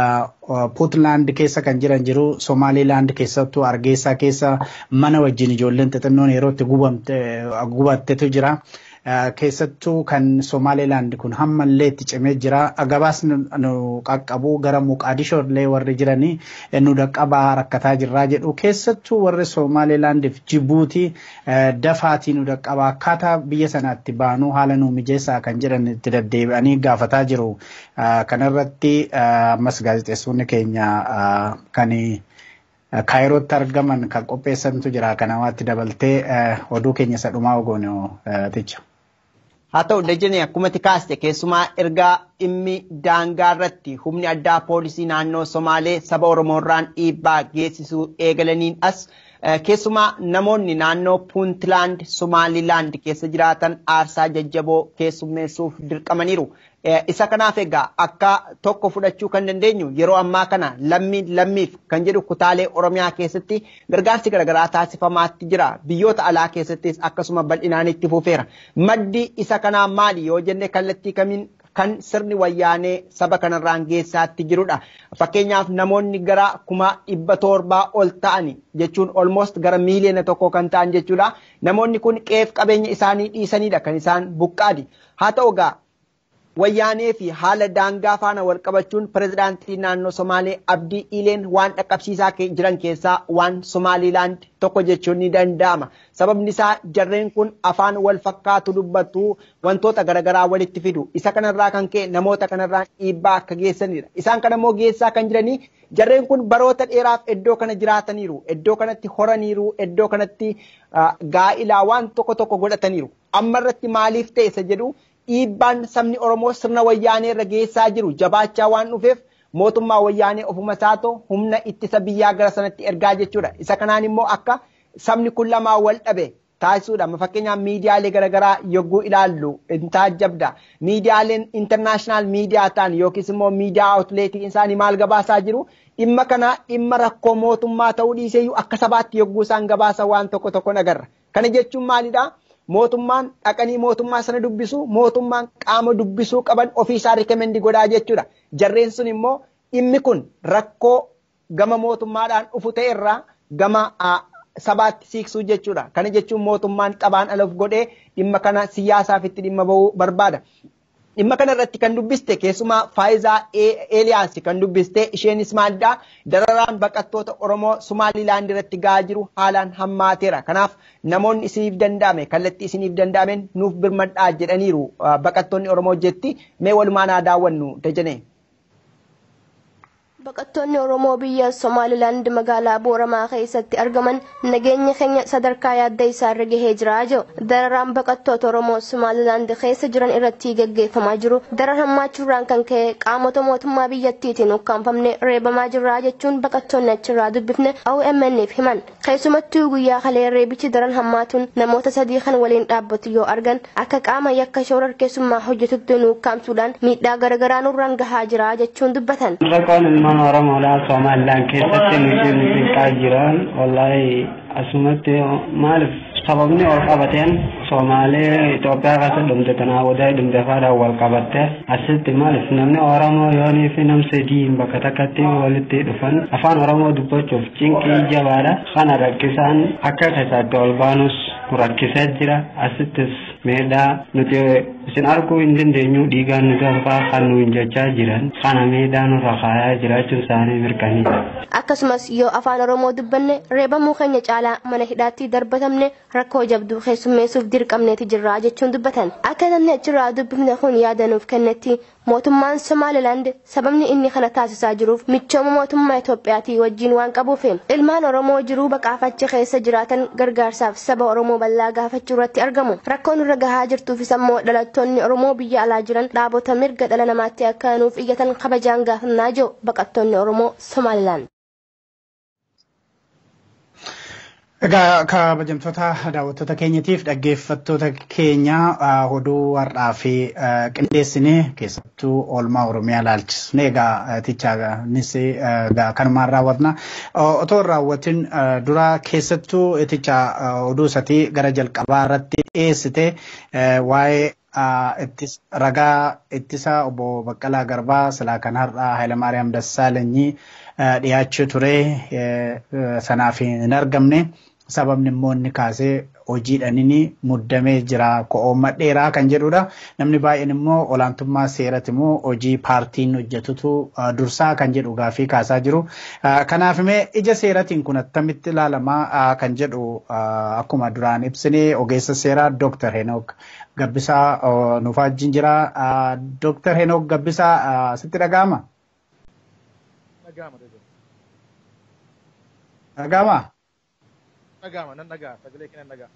puutlaand keessa kan jiran jiru somaalilaand keessattuu argeessaa keessa mana wajjin ijoolleen xixinnoon yeroo itti gubattetu jira. keessattuu kan Somaalilaand kun hammallee itti cimee jira. Gabaasni nu qaqqabu gara Muqaadishoo illee warri jiranii nu dhaqqabaa rakkataa jirraa jedhu keessattuu warri Somaalilaandiif Jibuutii dafaatii nu dhaqqabaa akkaataa biyya sanaatti baanuu haala nu mijeessaa kan jedhan itti deddeebi'anii gaafataa jiru. Kanarratti ammas gaazexeessonni keenya kan kaayirootti argaman kan qopheessantu jira kanamaatti dabaltee oduu keenya isa dhumaa ogoonu ticha. haa ta'u dajjanii akkuma kaaste keessumaa ergaa dhimmi daangaa irratti humni addaa poolisii naannoo somaalee saba oromoorraan dhiibbaa geessisuu eegalaniin as keessumaa namoonni naannoo puuntlaand somaalilaand keessa jiraatan aarsaa jajjaboo keessummeessuuf dirqamaniiru. isa kanaaf egaa akka tokko fudhachuu kan dandeenyu yeroo ammaa kana lammiin lammiif kan jedhu kutaalee oromiyaa keessatti gargaarsi garaagaraa taasifamaatti jira biyyoota alaa keessattis akkasuma bal'inaan itti fufeera maddi isa kanaa maali yoo jenne kallattii kamiin kan sirni wayyaanee saba kanarraan geessaatti jirudha fakkeenyaaf namoonni gara kuma dhibba torbaa ol ta'ani jechuun olmost gara miiliyoona tokko kan ta'an jechuudha namoonni kun qeef qabeenya isaanii dhiisanidha kan isaan buqqaadi haa ta'u egaa wayyaanee fi haala daangaa faana wal qabachuun pirezidaantii naannoo Somaalee Abdii Ileen waan dhaqqabsiisaa jiran keessaa waan Somaalilaand tokko jechuun ni danda'ama. Sababni isaa jarreen kun afaan wal fakkaatu dubbatu wantoota garaagaraa walitti fidu. Isa kanarraa kan ka'e namoota kanarraa dhiibbaa akka geessanidha. Isaan kana immoo geessaa kan jiranii jarreen kun baroota dheeraaf iddoo kana jiraataniiru. Iddoo kanatti horaniiru. Iddoo kanatti gaa'ilaa waan tokko tokko godhataniiru. Amma irratti maaliif ta'e isa jedhu dhiibbaan sabni Oromoo sirna wayyaanee irra geessaa jiru jabaachaa waan dhufeef mootummaa wayyaanee ofuma isaatoo humna ittisa biyyaa gara sanatti ergaa jechuudha. Isa kanaan immoo akka sabni kun lamaa wal dhabe taasisuudha. Fakkeenyaaf miidiyaalee garaagaraa yogguu ilaallu in taajjabda. Miidiyaaleen intarnaashinaal miidiyaa ta'an yookiis immoo miidiyaa awutleetii isaanii maal gabaasaa jiru dhimma kana dhimma rakkoo mootummaa ta'uu dhiiseeyyuu akka sabaatti yogguu isaan gabaasa waan tokko tokko agarra. Kana jechuun maalidhaa? mootummaan dhaqanii mootummaa sana dubbisu mootummaan qaama dubbisuu qaban ofiisaa rikemendi godhaa jechuudha. Jarreen sun immoo dhimmi kun rakkoo gama mootummaadhaan dhufu ta'e irraa gama sabaatti siiqsuu jechuudha. Kana jechuun mootummaan xabaan aloof godhee dhimma kana siyaasaaf itti dhimma bahuu barbaada. Dhimma kana irratti kan dubbiste keessumaa faayizaa Eeliyaas kan dubbiste isheenis maalidhaa dararaan baqattoota Oromoo Sumaalilaand irratti gahaa jiru haalaan hammaateera. Kanaaf namoonni isiniif danda'ame kallattii isiniif danda'ameen nuuf birmadhaa jedhaniiru baqattoonni Oromoo jetti mee walumaan haa daawwannu dajanee. Baqattoonni Oromoo biyya Somaalilaand magaalaa Booramaa keessatti argaman nageenya keenya sadarkaa yaadda isaarra gahee jira jedhu. Dararaan baqattoota Oromoo Somaalilaand keessa jiran irratti gaggeeffamaa jiru. Daran hammaachuurraan kan ka'e qaamota mootummaa biyyattiitiin ukkaanfamne reebamaa jirra jechuun baqattoonni achirraa dubbifne OMN'f himan. Keessumattuu guyyaa kalee reebichi daran hammaatuun namoota sadii kan waliin dhaabbatu yoo argan akka qaama yakka shoorar keessummaa hojjetutti nu ukkaamsuudhaan miidhaa garaagaraa nurraan gahaa jira jechuun dubbatan. ilmaan oromoodhaa somalilaan keessatti nuti nuti jiran wallahi asumatti maaliif sababni ol qabateen somaalee Itoophiyaa keessa dhumte tanaa wadaa dhumte faadhaan wal qabatte asitti maaliif namni oromoo yoonii fi nam sadiin bakka takkatti walitti dhufan afaan oromoo dubbachuuf cinqii jabaadha kana rakkisaan akka keessaatti ol baanus rakkisee jira asittis miidhaa nuti isin arguu hin dandeenyu dhiigaan nu darbaa kan nu hin jechaa jiran kana miidhaa nurra kaayaa jiraachuun isaanii mirkaniidha. Akkasumas yoo afaan Oromoo dubbanne reebamuu keenya caalaa mana hidhaatti darbatamne rakkoo jabduu keessummeessuuf dirqamneeti jirra jechuun dubbatan. Akka namni achirraa dubbifne kun yaadanuuf kennetti mootummaan Somaalilaand sababni inni kana taasisaa jiruuf michooma mootummaa Itoophiyaatii wajjin waan qabuuf ilmaan Oromoo jiruu baqaafachi keessa jiraatan gargaarsaaf saba Oromoo bal'aa gaafachuu irratti argamu. Rakkoon irra gahaa jirtuufis ammoo dhalattoonni Oromoo biyya alaa jiran dhaabota mirga dhala namaatti akka nuuf iyyatan kabajaan gaafannaa jiru baqattoonni Oromoo Somaalilaand. Egaa kabajamtoota daawwattoota keenyatiif dhaggeeffattoota keenya oduu har'aa fi qindeessine keessattuu oolmaa Oromiyaa ilaalchisne egaa tichaanis kanumaan raawwatna. Otoo hin raawwatin dura keessattuu ticha oduu isatii gara jalqabaa irratti dhiyeessite waa'ee ragaa ittisa obbo Baqqalaa Garbaa silaa kan har'aa Hayilamaariyaam Dassaalanyii dhiyaachuu ture sanaaf hin argamne. sababni immoo inni kaasee hojiidhaan inni muddamee jira ko'ooma dheeraa kan jedhudha. Namni baay'een immoo olaantummaa seeratti immoo hojii paartiin hojjetutu dursaa kan jedhu gaafii kaasaa jiru. Kanaaf immoo ija seeratiin kun attamitti ilaalamaa kan jedhu akkuma duraan ibsine ogeessa seeraa Dr. Henook Gabbisaa nuuf wajjin jira. Dr. Henook Gabbisaa sitti dhaga'ama? Dhaga'ama? dhaga'ama nan dhaga'a sagalee kee nan dhaga'a.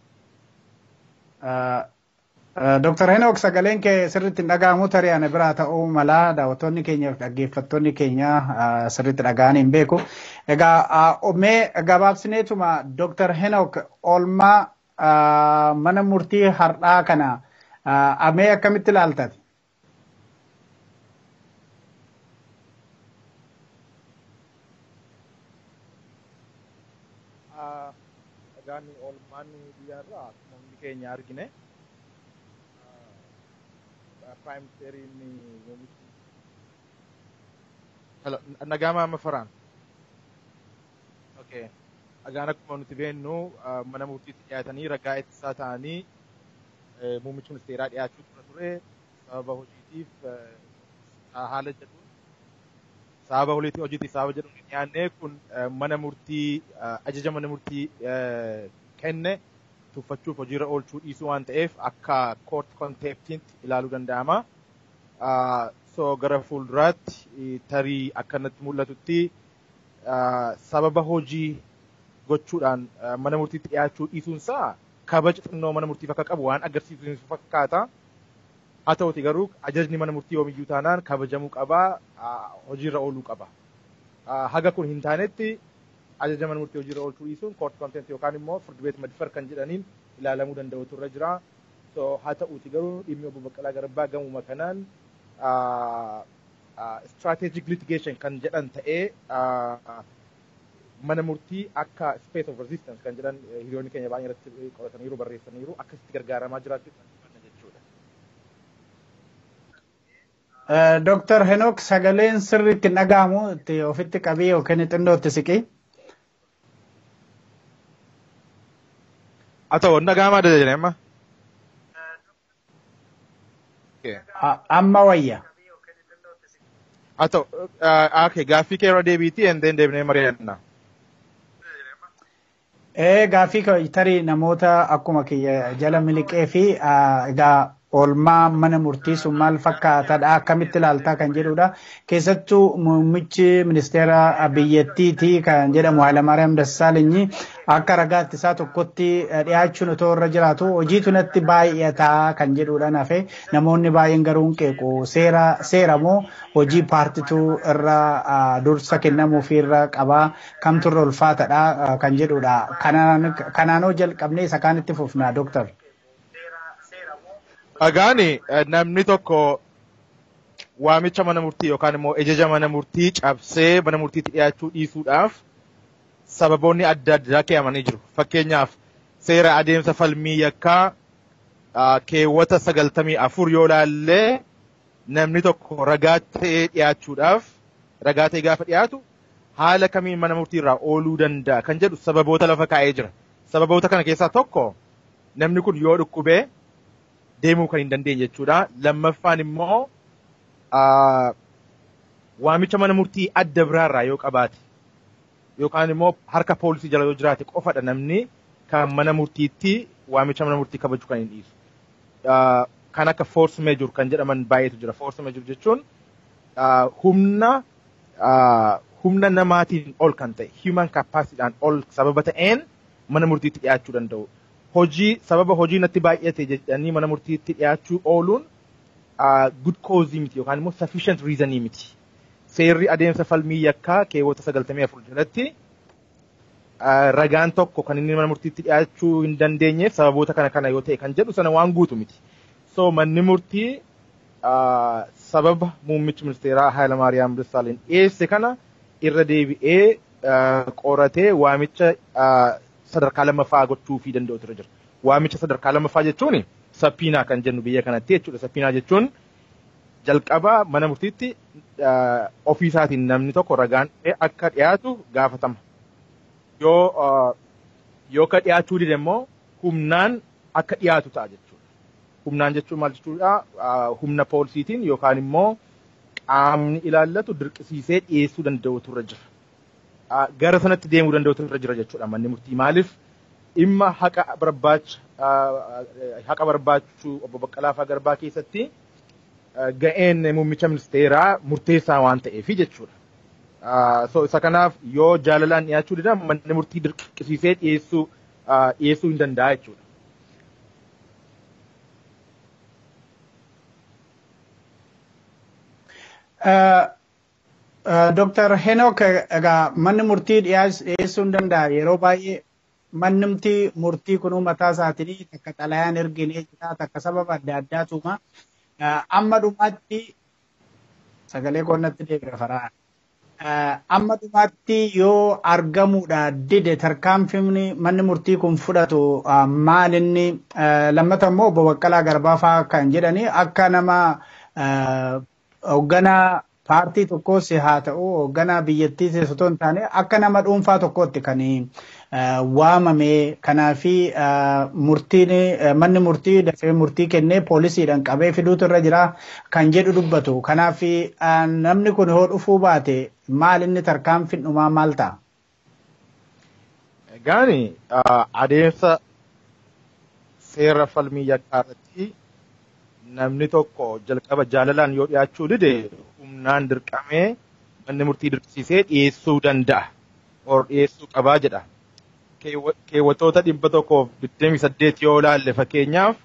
Dr. Henook sagaleen kee sirriitti hin dhaga'amu tarii ana biraa ta'uu mala daawwattoonni keenya fi dhaggeeffattoonni keenya sirriitti dhaga'anii hin beeku. Egaa mee gabaabsineetuma Dr. Henook oolmaa mana murtii har'aa kana amee akkamitti ilaaltati? dhagaan oolmaan biyyaarraa akkuma hundi keenya argine prime ministeriin nagaama amma faraan okay dhagaan akkuma nuti beennu mana murtiitti dhiyaatanii ragaa ittisaa ta'anii muummichi ministeeraa dhiyaachuu tura ture sababa hojiitiif haala jedhuun sababa hojiitiif sababa jedhuun dhiyaannee kun mana murtii ajaja mana murtii kenne tuffachuuf hojiirra oolchuu dhiisuu waan ta'eef akka court contemptiitti ilaaluu danda'ama. So gara fuulduraatti tarii akkanatti mul'atutti sababa hojii gochuudhaan mana murtiitti dhiyaachuu dhiisuunsaa kabaja xinnoo mana murtiif akka qabu waan agarsiisu fakkaata. Haa ta'uti garuu ajajni mana murtii yoomiyyuu taanaan kabajamuu qabaa hojiirra ooluu qaba. Haga kun hin taanetti ajaja mana murtii hojiirra oolchuu dhiisuun court contempt yookaan immoo firdi beet madfar kan jedhaniin ilaalamuu danda'utu irra jira. So haa ta'uti garuu dhimmi obbo Baqqalaa Garbaa gamuma kanaan strategic litigation kan jedhan ta'ee mana murtii akka space of resistance kan jedhan hiriyoonni keenya baay'ee irratti qorataniiru barreessaniiru akkasitti gargaaramaa jiraachuu Dr. Henook sagaleen sirriitti hin dhaga'amu itti ofitti qabii yookiin xinnoo itti siqii. Haa ta'u hin dhaga'amaa dha jedhee amma. Amma wayya. Haa ta'u okay gaaffii kee irra deebiitii and then deebinee mari'anna. Ee gaaffii tarii namoota akkuma kiyya jala miliqee fi egaa oolmaa mana murtii sun maal fakkaatadha akkamitti ilaaltaa kan jedhudha. Keessattuu muummichi ministeera biyyattiiti kan jedhamu Hayilamaariyaam Dassaalenyi akka ragaa ittisaa tokkotti dhiyaachuun otoo irra jiraatu hojiitu natti baay'ataa kan jedhudha nafe namoonni baay'een garuu hin qeequ seera seera moo hojii paartituu irra dursa kennamuufi irra qabaa kamtu irra ulfaatadha kan jedhudha. Kanaanoo jalqabnee isa kaanitti fufna dooktar. Dhagaani namni tokko waamicha mana murtii yookaan immoo ajaja mana murtii cabsee mana murtiitti dhiyaachuu dhiisuudhaaf sababoonni adda addaa keeyamanii jiru. Fakkeenyaaf seera adeemsa falmii yakkaa keewwata sagaltamii afur yoo laallee namni tokko ragaa ta'ee dhiyaachuudhaaf ragaa ta'ee gaafa dhiyaatu haala kamiin mana murtii irraa ooluu danda'a kan jedhu sababoota lafa kaa'ee jira. Sababoota kana keessaa tokko namni kun yoo dhukkubee deemuu kan hin dandeenye jechuudha. Lammaffaan immoo waamicha mana murtii adda biraarraa yoo qabaate yookaan immoo harka poolisii jala yoo jiraate qofadha namni kan mana murtiitti waamicha mana murtii kabajuu kan hin dhiisu. Kan akka force major kan jedhaman baay'eetu jira. Force major jechuun humna humna namaatiin ol kan ta'e human capacityidhaan ol sababa ta'een mana murtiitti dhiyaachuu danda'u. hojii sababa hojii natti baay'ate jedhanii mana murtiitti dhiyaachuu ooluun good cause miti yookaan immoo sufficient reasonii miti. Seerri adeemsa falmii yakkaa keewwata sagaltamii afur jalatti ragaan tokko kan inni mana murtiitti dhiyaachuu hin dandeenyeef sababoota kana kana yoo ta'e kan jedhu sana waan guutu miti. So manni murtii sababa muummichi ministeeraa Hayilamaariyaam Dassaaleny dhiyeesse kana irra deebi'ee qoratee waamicha sadarkaa lammaffaa gochuufii danda'utu irra jira. Waamicha sadarkaa lammaffaa jechuun sappiinaa kan jennu biyya kanatti jechuudha. Sappiinaa jechuun jalqaba mana murtiitti ofiisaatiin namni tokko ragaan akka dhiyaatu gaafatama. Yoo yoo ka dhiyaachuu dide immoo humnaan akka dhiyaatu ta'a jechuudha. Humnaan jechuun maal jechuudha? Humna poolisiitiin yookaan immoo qaamni ilaallatu dirqisiisee dhiyeessuu danda'utu irra jira. Gara sanatti deemuu danda'utu irra jira jechuudha manni murtii. Maaliif dhimma haqa barbaacha haqa barbaachuu obbo Baqqalaa Faa Garbaa keessatti ga'een muummicha ministeeraa murteessaa waan ta'eef jechuudha. So isa kanaaf yoo jaalalaan dhiyaachuu dida manni murtii dirqisiisee dhiyeessuu dhiyeessuu hin danda'a jechuudha. Dr. Henok egaa manni murtii dhiyeessuu hin danda'a yeroo baay'ee manni murtii murtii kunuu mataa isaatiin takka xalayaan erginee jira takka sababa adda addaatuma amma dhumaatti sagalee qonnatti deebi'a faraa. Amma dhumaatti yoo argamuudha dide tarkaanfimni manni murtii kun fudhatu maal inni lammata immoo obbo Baqqalaa Garbaa fa'aa kan jedhani akka nama hoogganaa paartii tokkos haa ta'u hoogganaa biyyattiis osoo hin taane akka nama dhuunfaa tokkootti kan waamame kanaafi murtiin manni murtii dafee murtii kennee poolisiidhaan qabee fiduutu irra jira kan jedhu dubbatu kanaaf namni kun yoo dhufuu baate maal inni tarkaanfiin dhumaa maal ta'a? Egaani adeemsa seera falmii yakkaa irratti namni tokko jalqaba jaalalaan yoo dhiyaachuu dide humnaan dirqamee manni murtii dirqisiisee dhiyeessuu danda'a. Or dhiyeessuu qabaa jedha. Keewwatoota dhibba tokkoof digdamii saddeet yoo ilaalle fakkeenyaaf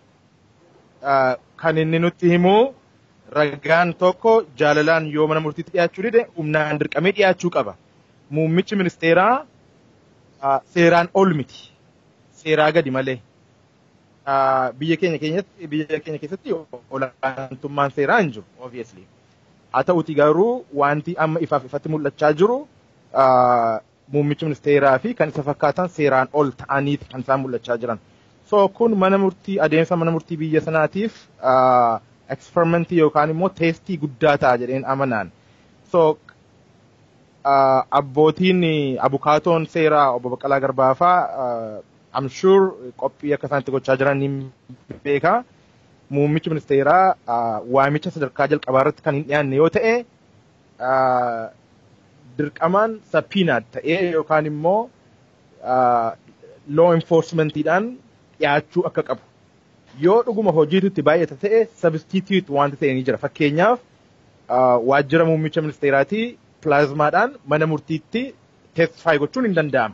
kan inni nutti himu ragaan tokko jaalalaan yoo mana murtiitti dhiyaachuu dide humnaan dirqamee dhiyaachuu qaba. Muummichi ministeeraa seeraan ol miti. Seeraa gadi malee. biyya keenya keenyatti biyya keenya keessatti olaantummaan seeraa hin jiru obviously. Haa ta'uti garuu wanti amma ifaaf ifatti mul'achaa jiru muummichi ministeeraa fi kan isa fakkaatan seeraan ol ta'aniiti kan isaan mul'achaa jiran. So kun mana murtii adeemsa mana murtii biyya sanaatiif eksperimentii yookaan immoo teestii guddaa ta'a jedheen amanaan. So abbootiin abukaatoon seeraa obbo Baqqalaa Garbaa fa'aa I'm sure qophii akka isaan itti gochaa jiran ni beeka. Muummichi ministeeraa waamicha sadarkaa jalqabaa irratti kan hin dhiyaanne yoo ta'e dirqamaan sappiinaad ta'ee yookaan immoo law enforcementiidhaan dhiyaachuu akka qabu. Yoo dhuguma hojiitutti baay'ata ta'e substitute wanta ta'e ni jira. Fakkeenyaaf waajjira muummicha ministeeraatii pilaazmaadhaan mana murtiitti testify gochuun hin danda'ama.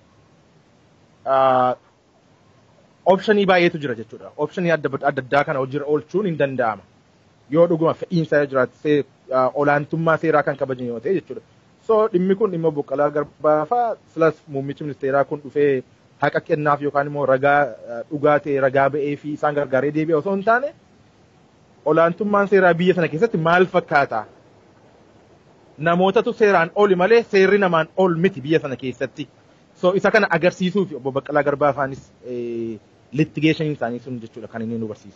optionii baay'eetu jira jechuudha. Optionii adda addaa kana hojiirra oolchuun hin danda'ama. Yoo dhuguma fe'iinsa jiraate olaantummaa seeraa kan kabajan yoo ta'e jechuudha. So dhimmi kun dhimma Baqqalaa Garbaa fa'aa silas muummichi ministeeraa kun dhufee haqa kennaaf yookaan immoo ragaa dhugaa ta'e ragaa ba'ee fi isaan gargaaree deebi'e osoo hin taane olaantummaan seeraa biyya sana keessatti maal fakkaata? Namootatu seeraan oli malee seerri namaan ol miti biyya sana keessatti. So isa kana agarsiisuu fi obbo Baqqalaa Garbaa faanis litigeeshiniin isaanii sun jechuudha kan inni nu barsiisu.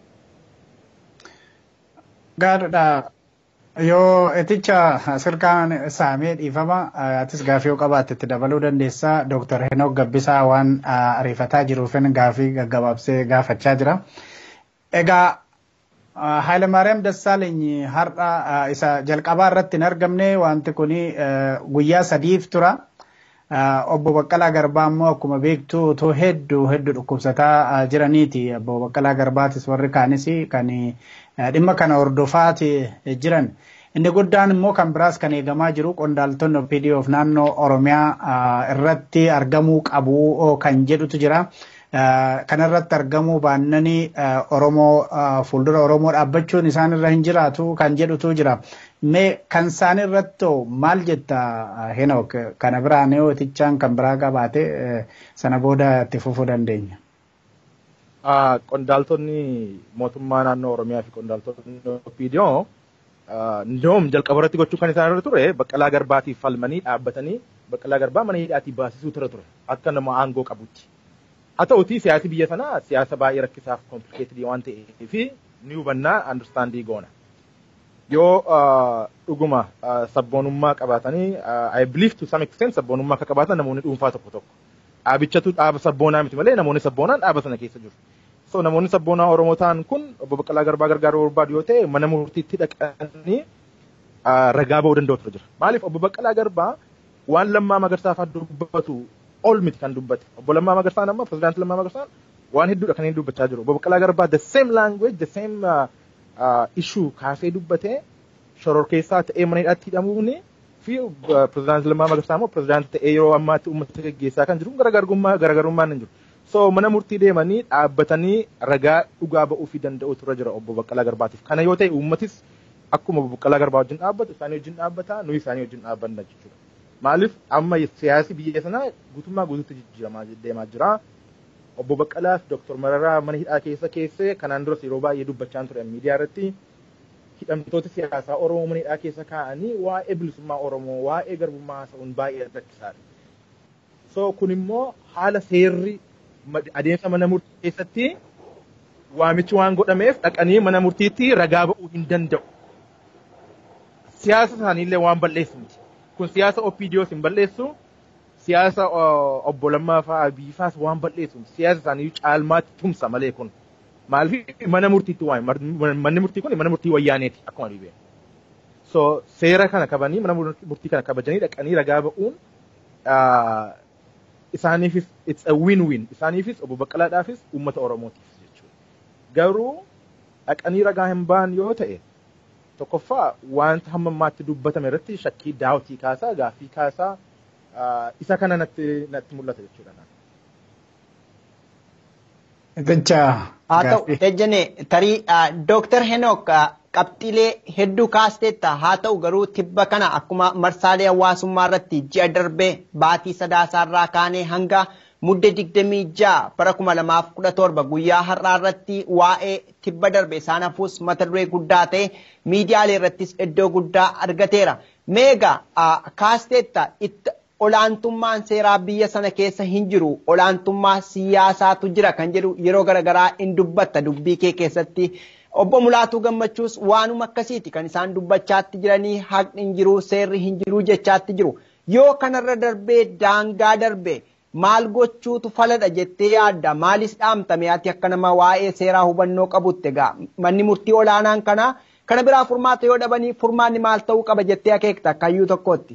Gaariidha. Yoo eticha sirkaan saamee dhiifama atis gaafii yoo qabaatte itti dabaluu dandeessa. Dooktar Henook Gabbisaa waan ariifataa jiruufin gaafii gaggabaabsee gaafachaa jira. Egaa Hayilamaariyaam Dassaaleeny har'a isa jalqabaa irratti hin argamne wanti kun guyyaa sadiif tura. Obbo Baqqalaa Garbaa immoo akkuma beektu otoo hedduu hedduu dhukkubsataa jiraniiti. Obbo Baqqalaa Garbaatis warri kaanis kan dhimma kana hordofaati jiran. Inni guddaan immoo kan biraas kan eegamaa jiru qondaaltonni OPDOf naannoo Oromiyaa irratti argamuu qabu kan jedhutu jira. kanarratti argamuu baannanii Oromoo fuuldura Oromoo dhaabbachuun isaan irra hin jiraatu kan jedhutu jira. Mee kan isaan irratti maal jetta Henook kana biraan yoo itichaan kan biraa qabaate sana booda itti fufuu dandeenya. Qondaaltonni mootummaa naannoo Oromiyaa fi qondaaltonni OPDO Ndoom jalqaba irratti gochuu kan isaan irra ture baqqalaa garbaatiif falmanii dhaabbatanii baqqalaa garbaa mana hidhaatii baasisuu tura ture akka nama aangoo qabutti. Haa ta'uti siyaasi biyya sanaa siyaasa baay'ee rakkisaaf komplikeetidii waan ta'eef ni hubannaa andarstaandii goona. Yoo dhuguma sabboonummaa qabaatanii I believe to some extent sabboonummaa akka qabaatan namoonni dhuunfaa tokko tokko. Dhaabichatu dhaaba sabboonaa miti malee namoonni sabboonaan dhaaba sana keessa jiru. So namoonni sabboonaa Oromoo ta'an kun obbo Baqqalaa Garbaa gargaaruu barbaadu yoo ta'e mana murtiitti dhaqanii ragaa ba'uu danda'u jira. Maaliif obbo Baqqalaa Garbaa waan lammaa magarsaa fa'aa dubbatu ol miti kan dubbate. Obbo Lammaa Magarsaan amma pirezidaantii Lammaa Magarsaan waan hedduudha kan inni dubbachaa jiru. Obbo Baqqalaa Garbaa the same language the same issue kaasee dubbatee shororkeessaa ta'ee mana hidhaatti hidhamuuni fi pirezidaantii Lammaa Magarsaa immoo pirezidaantii ta'ee yeroo ammaatti uummata gaggeessaa kan jiru garaagarummaa garaagarummaan hin jiru. So mana murtii deemanii dhaabbatanii ragaa dhugaa ba'uu fi danda'u turre jira obbo Baqqalaa Garbaatiif. Kana yoo ta'e uummatis akkuma obbo Baqqalaa Garbaa wajjin dhaabbatu isaanii wajjin dhaabbata nuyi isaanii wajjin dhaabbanna jechuudha. Maaliif amma siyaasi biyya sanaa guutummaa guutuutti jijjiiramaa deemaa jira. Obbo Baqqalaa fi Dooktor Mararaa mana hidhaa keessa keessee kanaan duras yeroo baay'ee dubbachaa ture miidiyaa irratti hidhamtoota siyaasaa Oromoo mana hidhaa keessa kaa'anii waa'ee bilisummaa Oromoo waa'ee garbummaa haasa'uun baay'ee rakkisaadha. So kun immoo haala seerri adeemsa mana murtii keessatti waamichi waan godhameef dhaqanii mana murtiitti ragaa ba'uu hin danda'u. Siyaasa isaaniillee waan balleessu miti. Kun siyaasa OPDOs hin balleessu. Siyaasa obbo Lammaa fa'aa Abiy fa'aas waan balleessu. Siyaasa isaanii caalmaatti tumsa malee kun. Maaliif mana murtiitti waan manni murtii kun mana murtii wayyaaneeti akkuma dhibee. So seera kana kabanii mana murtii kana kabajanii dhaqanii ragaa ba'uun isaaniifis it's a win-win isaaniifis obbo Baqqalaadhaafis uummata Oromootiif jechuudha. Garuu dhaqanii ragaa hin ba'an yoo ta'e tokkoffaa wanta hamma ammaatti dubbatame irratti shakkii daawwatii kaasaa gaaffii kaasaa isa kana natti natti mul'ata jechuudha. Haa ta'u ejjene tarii Dooktar Henook qabxiilee hedduu kaasteetta haa ta'u garuu tibba kana akkuma marsaalee hawaasummaa irratti ji'a darbee baatii sadaasaarraa kaanee hanga mudde digdamii ja'a bara kuma lamaaf kudha torba guyyaa har'aa irratti waa'ee tibba darbe isaan hafuus mata duree guddaa ta'e miidiyaalee irrattis iddoo guddaa argateera. Meega kaasteetta olaantummaan seeraa biyya sana keessa hin jiru olaantummaa siyaasaatu jira kan jedhu yeroo garaagaraa in dubbatta dubbii kee keessatti. Obbo Mulaatuu Gammachuus waanuma akkasiiti kan isaan dubbachaatti jiranii haqni hin jiru seerri hin jiru jechaatti jiru. Yoo kanarra darbee daangaa darbe maal gochuutu faladha jettee yaadda maalis dhaamtame ati akka nama waa'ee seeraa hubannoo qabutti egaa manni murtii olaanaan kana kana biraa furmaata yoo dhabanii furmaanni maal ta'uu qaba jettee akeekta kayyuu tokkotti.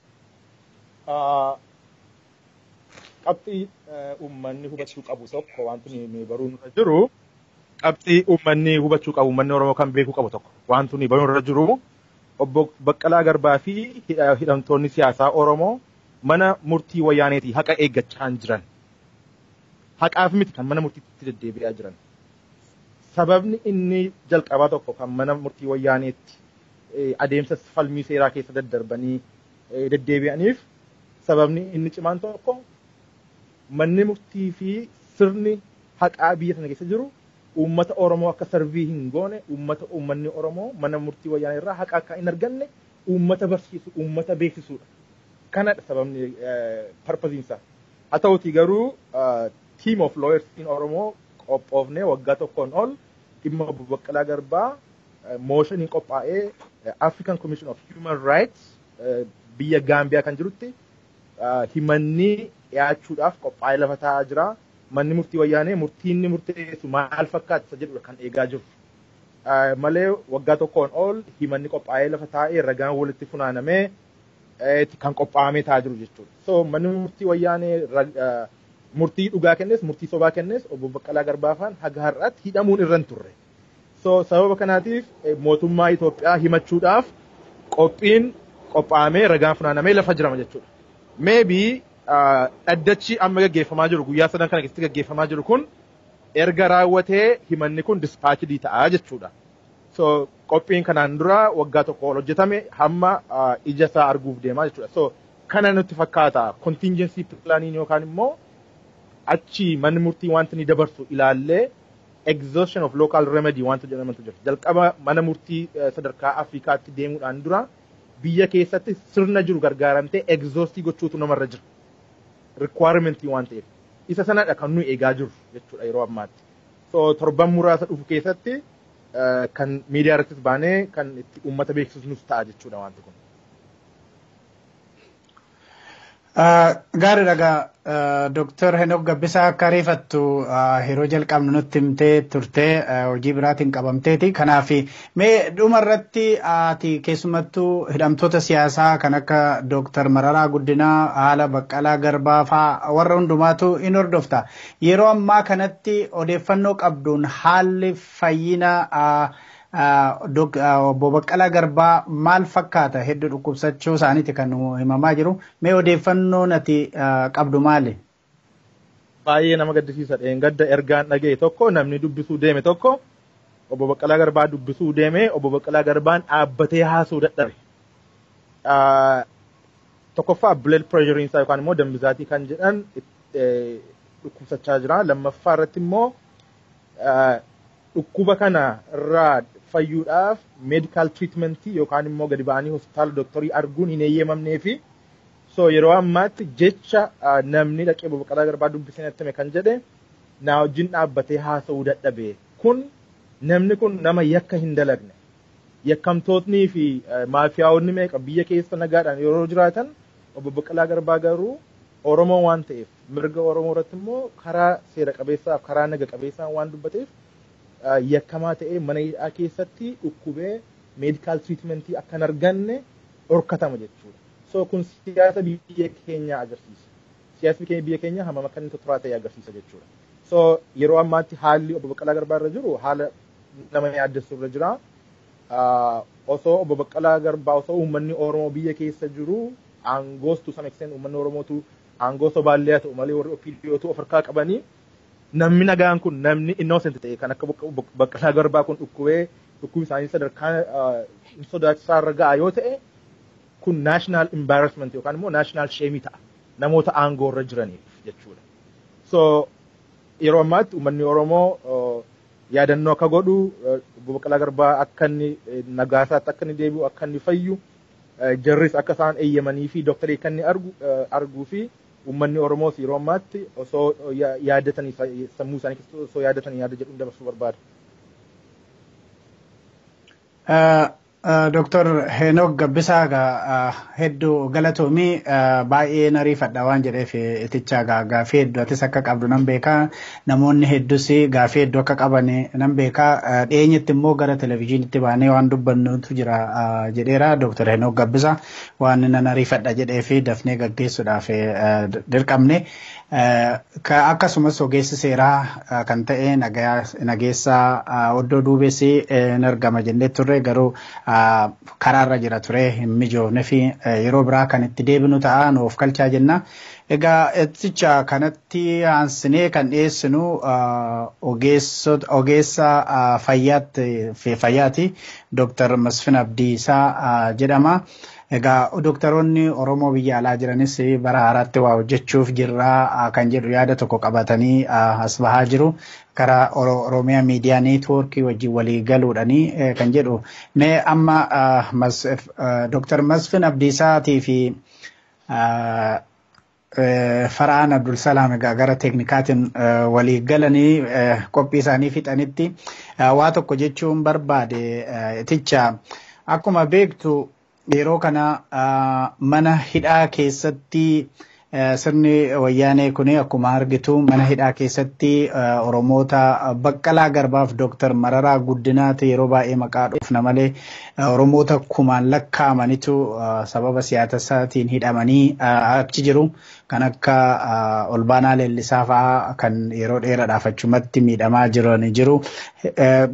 Qabxii uummanni hubachuu qabu tokko wanti nuyi baruun irra jiru. qabxii uummanni hubachuu qabu uummanni Oromoo kan beekuu qabu tokko wanti nuyi baruun irra jiru obbo Baqqalaa Garbaa fi hidhamtoonni siyaasaa Oromoo mana murtii wayyaaneetii haqa eeggachaa jiran. Haqaaf miti kan mana murtiitti deddeebi'aa jiran. Sababni inni jalqabaa tokko kan mana murtii wayyaaneetti adeemsa falmii seeraa keessa daddarbanii deddeebi'aniif sababni inni cimaan tokko manni murtii fi sirni haqaa biyya sana keessa jiru uummata Oromoo akka sarvii hin goone uummata uummanni Oromoo mana murtii wayyaanee irraa haqa akka hin arganne uummata barsiisu uummata beeksisuudha. Kanadha sababni parpaziinsaa. Haa ta'uti garuu team of lawyers in Oromoo qophoofnee waggaa tokkoon ol dhimma obbo Baqqalaa Garbaa mooshinii qophaa'ee African Commission of Human Rights biyya Gaambiyaa kan jirutti himanni dhiyaachuudhaaf qophaa'ee lafa taa'aa jira. manni murtii wayyaanee murtii inni murteessu maal fakkaata isa jedhudha kan eegaa jiru. Malee waggaa tokkoon ol himanni qophaa'ee lafa taa'ee ragaan walitti funaanamee kan qophaa'amee taa'aa jiru jechuudha. So manni murtii wayyaanee murtii dhugaa kennes murtii sobaa kennes obbo Baqqalaa Garbaafaan haga har'aatti hidhamuun irra hin turre. So sababa kanaatiif mootummaa Itoophiyaa himachuudhaaf qophiin qophaa'amee ragaan funaanamee lafa jirama jechuudha. Maybe dhaddachi amma gaggeeffamaa jiru guyyaa sadan kana keessatti gaggeeffamaa jiru kun erga raawwatee himanni kun dispaachidii ta'aa jechuudha. So qophiin kanaan dura waggaa tokko ol hojjetame hamma ija isaa arguuf deemaa jechuudha. So kana nutti fakkaata contingency plaaniin yookaan immoo achi manni murtii wanta ni dabarsu ilaallee exhaustion of local remedy wanta jedhamantu jira. Jalqaba mana murtii sadarkaa Afrikaatti deemuudhaan dura biyya keessatti sirna jiru gargaaramtee exhaustii gochuutu namarra jira. Requirement waan ta'eef. Isa sanadha kan nuyi eegaa jirru jechuudha yeroo ammaatti. So torban muraasa dhufu keessatti kan miidiyaa irrattis baanee kan itti uummata beeksisnus ta'a jechuudha wanti kun. Gaarii dhagaa Dooktar Henok Gabbisaa akka ariifattu yeroo jalqabnu nutti himtee turtee hojii biraatiin qabamteeti. Kanaaf mee dhuma irratti ati keessumattuu hidhamtoota siyaasaa kan akka Dooktar Mararaa Guddinaa haala Baqqalaa Garbaa fa'aa warra hundumaatu in hordofta. Yeroo ammaa kanatti odeeffannoo qabduun haalli fayyina obbo Baqqalaa Garbaa maal fakkaata hedduu dhukkubsachuu isaaniiti kan himamaa jiru. Mee odeeffannoo ati qabdu maali? Baay'ee nama gaddisiisa. Gadda ergaan dhaga'e tokko namni dubbisuu deeme tokko obbo Baqqalaa Garbaa dubbisuu deeme obbo Baqqalaa Garbaan dhaabbatee haasuu dadhabe. Tokkoffaa blood pressure isaa yookaan immoo dambisaatii kan jedhan dhukkubsachaa jira. Lammaffaa irratti immoo dhukkuba kana irraa fayyuudhaaf meedikaal tiriitmentii yookaan immoo gadi ba'anii hospitaala dooktarii arguun hin eeyyamamnee fi so yeroo ammaatti jecha namni dhaqee obbo Baqqalaa Garbaa dubbisee natti hime kan jedhe naa wajjin dhaabbatee haasa'uu dadhabe kun namni kun nama yakka hin dalagne yakkamtootnii fi maafiyaawonni meeqa biyya keessa nagaadhaan yeroo jiraatan obbo Baqqalaa Garbaa garuu Oromoo waan ta'eef mirga Oromoo irratti immoo karaa seera qabeessaaf karaa naga qabeessaan waan dubbateef yakkamaa ta'ee mana hidhaa keessatti dhukkubee meedikaal tiriitmentii akka hin arganne dhorkatama jechuudha. So kun siyaasa biyya keenyaa agarsiisa. Siyaasni biyya keenyaa hammam akka inni totoraa ta'e agarsiisa jechuudha. So yeroo ammaatti haalli obbo Baqqalaa Garbaa irra jiru haala nama yaaddessu irra jira. Osoo obbo Baqqalaa Garbaa osoo uummanni Oromoo biyya keessa jiru aangoostu sama extent uummanni Oromootu aangoo sobaallee haa ta'u malee warri OPDOtu of harkaa qabanii namni nagaan kun namni innocent ta'e kan akka Baqqalaa Garbaa kun dhukkubee dhukkubi isaanii sadarkaa sodaachisaa irra ga'a yoo ta'e kun national embarrassment yookaan immoo national shame ta'a namoota aangoo irra jiraniif jechuudha. So yeroo ammaatti uummanni Oromoo yaadannoo akka godhu obbo Baqqalaa Garbaa akka inni nagaasaatti akka inni deebi'u akka inni fayyu jarris akka isaan eeyyamanii fi dooktarii akka inni arguu fi uummanni Oromoos yeroo ammaatti osoo yaadatanii sammuu isaanii keessatti osoo yaadatanii yaada jedhuun dabarsuu barbaada. Dooktar Heenok Gabbisaa hedduu galatoomii baay'ee nariifadha waan jedheef itichaa gaafii hedduu atis akka qabdu nan beekaa namoonni hedduus gaafii hedduu akka qaban nan beekaa dhiyeenyatti immoo gara televizyiinitti baanee waan dubbannutu jira jedheera Dooktar Heenok Gabbisaa waan nan nariifadha jedheef dafnee gaggeessuudhaaf dirqamne. Akkasumas ogeessi seeraa kan ta'e nageessaa oddoo duubessi in argama jennee turre garuu karaarra jira ture hin mijoofne fi yeroo biraa kan itti deebinu ta'a nuuf kalchaa jenna. Egaa eticha kanatti aansinee kan dhiyeessinu ogeessa fayyaati Dooktar Masfin Abdiisaa jedhama. Egaa dooktaroonni Oromoo biyya alaa jiranis bara haaraatti waa hojjechuuf jirraa kan jedhu yaada tokko qabatanii as bahaa jiru. Karaa Oromiyaa Miidiyaa Neetwoorkii wajjin walii galuudhanii kan jedhu. Mee amma Dooktar Masfin Abdiisaatii fi Fara'aan Abdulsalaam egaa gara teeknikaatiin walii galanii qophii isaanii fixanitti waa tokko jechuun barbaade eticha akkuma beektu yeroo kana mana hidhaa keessatti sirni wayyaanee kun akkuma argitu mana hidhaa keessatti oromoota baqqalaa garbaaf dooktar mararaa guddinaati yeroo baay'ee maqaa dhufna malee oromoota kumaan lakkaa'amanitu sababa siyaasaatiin hidhamanii achi jiru kan akka olbaanaa leellisaa fa'aa kan yeroo dheeraadhaaf achumatti miidhamaa jiran jiru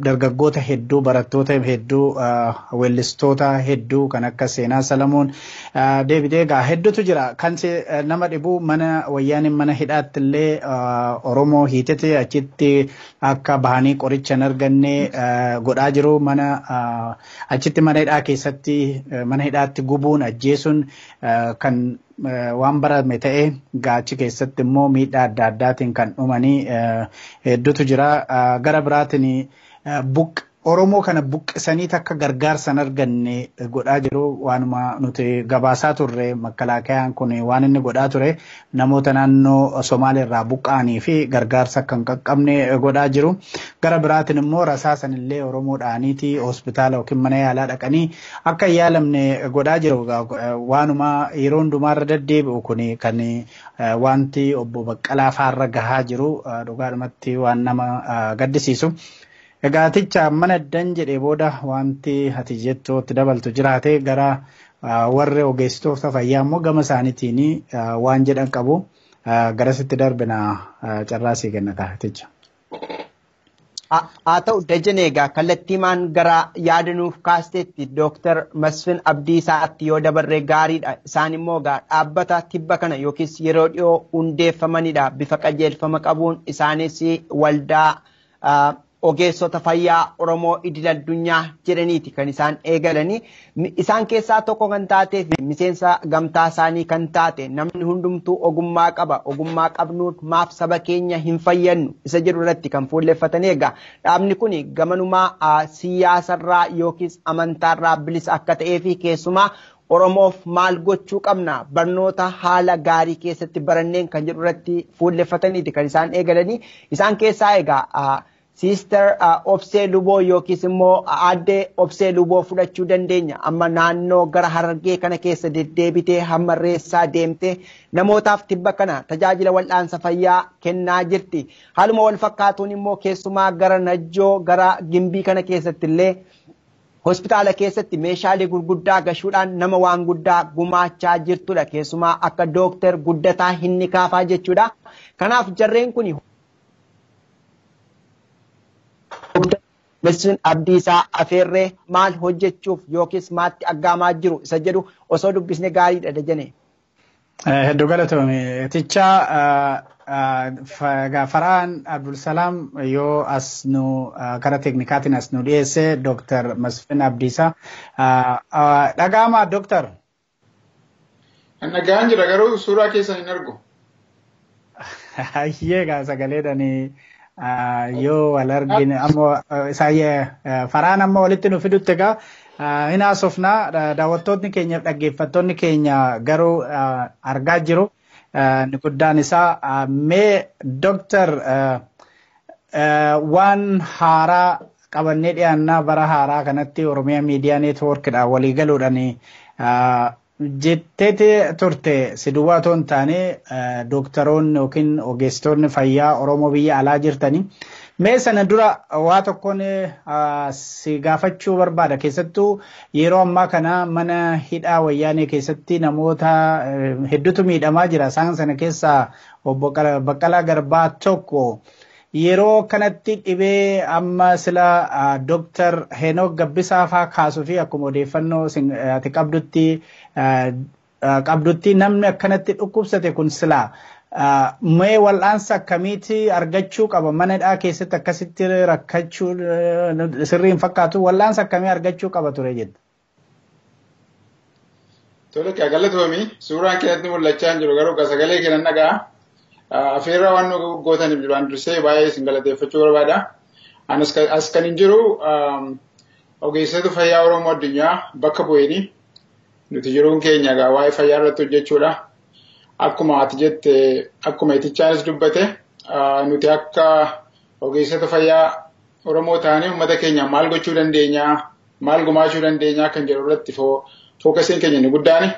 dargaggoota hedduu barattoota hedduu weellistoota hedduu kan akka seenaa salamuun deebitee egaa hedduutu jira kan nama dhibu mana wayyaaniin mana hidhaatti illee oromoo hiitete achitti akka bahanii qoricha hin arganne godhaa jiru mana achitti mana hidhaa keessatti mana hidhaatti gubuun ajjeesuun kan waan barame ta'e gaachi keessatti immoo miidhaa adda addaatiin kan dhumanii hedduutu jira gara biraatiin buq Oromoo kana buqqisanii akka gargaarsa hin arganne godhaa jiru waanuma nuti gabaasaa turre makkalaakayaan kun waan inni godhaa ture namoota naannoo Somaaliirraa buqqa'anii fi gargaarsa akka hin qaqqabne godhaa jiru. Gara biraatiin immoo rasaasan illee Oromoo dha'aniiti hospitaala yookiin mana yaalaa dhaqanii akka hin yaalamne godhaa jiru. Waanuma yeroo hundumaarra deddeebi'u kun kan wanti obbo Baqqalaa faarra gahaa jiru dhugaadhumatti waan nama gaddisiisu. Egaaticha mana dan jedhee booda wanti ati jettootti dabaltu jiraate gara warri ogeessitoota fayyaa immoo gama isaaniitiin waan jedhan qabu garasitti darbina carraasii kenna taaticha. Haa ta'u dajan egaa kallattiimaan gara yaadanuuf kaasteetti Dooktar Masfin Abdiisaatti yoo dabarree gaariidha. Isaan immoo egaa dhaabbata tibba kana yookiis yeroo dhiyoo hundeeffamanidha. Bifa qajeelfama qabuun isaanis waldaa ogeessota fayyaa Oromoo idil addunyaa jedhaniiti kan isaan eegalanii. Isaan keessaa tokko kan taatee fi miseensa gamtaa isaanii kan taate namni hundumtuu ogummaa qaba. Ogummaa qabnuun maaf saba keenya hin fayyannu isa jedhu irratti kan fuulleffatanii egaa dhaabni kun gamanumaa siyaasarraa yookiis amantaarraa bilisa akka ta'ee fi keessumaa Oromoof maal gochuu qabna barnoota haala gaarii keessatti baranneen kan jedhu irratti fuulleffataniiti kan isaan eegalanii. Isaan keessaa egaa Siister Obsee Luboo yookiis immoo addee Obsee Luboo fudhachuu dandeenya. Amma naannoo gara Harargee kana keessa deddeebitee hamma reessaa deemtee namootaaf tibba kana tajaajila wal'aansa fayyaa kennaa jirti. Haaluma wal fakkaatuun immoo keessumaa gara Najjoo gara Gimbii kana keessatti illee hospitaala keessatti meeshaalee gurguddaa gashuudhaan nama waan guddaa gumaachaa jirtudha. Keessumaa akka dooktar guddataa hinni kaafaa jechuudha. Kanaaf jarreen kun Masfin Abdiisaa Afeerree maal hojjechuuf yookiis maatti aggaamaa jiru isa jedhu osoo dubbisne gaariidha dajane. Hedduu galatoome. Tichaa Faraan Abdulsalaam yoo as nu karaa teeknikaatiin as nu dhiyeesse Dooktar Masfin Abdiisaa. Dhaga'amaa Dooktar. Nagaan jira garuu suuraa keessan hin argu. Hayyee gaa sagaleedhanii. yoo wal argine ammoo isaayyee faraan amma walitti nu fidutti egaa hin haasofnaa daawwattoonni keenya dhaggeeffattoonni keenya garuu argaa jiru. Inni guddaan isaa mee dooktar waan haaraa qabannee dhiyaannaa bara haaraa kanatti Oromiyaa Miidiyaa Neetwoorkidhaan walii galuudhaan jetteeti turte si duwwaa otoo hin taane dooktaroonni yookiin ogeessitoonni fayyaa Oromoo biyya alaa jirtanii mee sana dura waa tokkoon si gaafachuu barbaada keessattuu yeroo ammaa kana mana hidhaa wayyaanee keessatti namoota hedduutu miidhamaa jira isaan sana keessaa obbo Baqqalaa Garbaa tokko. yeroo kanatti dhibee amma sila dooktar Henook Gabbisaa faa kaasuu fi akkuma odeeffannoo ati qabdutti qabdutti namni akkanatti dhukkubsate kun sila mee wal'aansa akkamiiti argachuu qaba mana hidhaa keessatti akkasitti rakkachuu sirrii hin fakkaatu wal'aansa akkamii argachuu qaba ture jedhu. Tole galatoomii suuraan keessatti mul'achaa hin jiru garuu sagalee kennan dhagaa. Afeerraa waan nu gootaniif duraan dursee baay'ee isin galateeffachuu barbaada. As kan hin jiru ogeessota fayyaa Oromoo addunyaa bakka bu'eenii nuti jiruun keenya egaa waa'ee fayyaa irratti hojjechuudha. Akkuma ati jette akkuma itichaanis dubbate nuti akka ogeessota fayyaa Oromoo ta'anii uummata keenya maal gochuu dandeenya maal gumaachuu dandeenya kan jedhu irratti fookasiin keenya inni guddaani.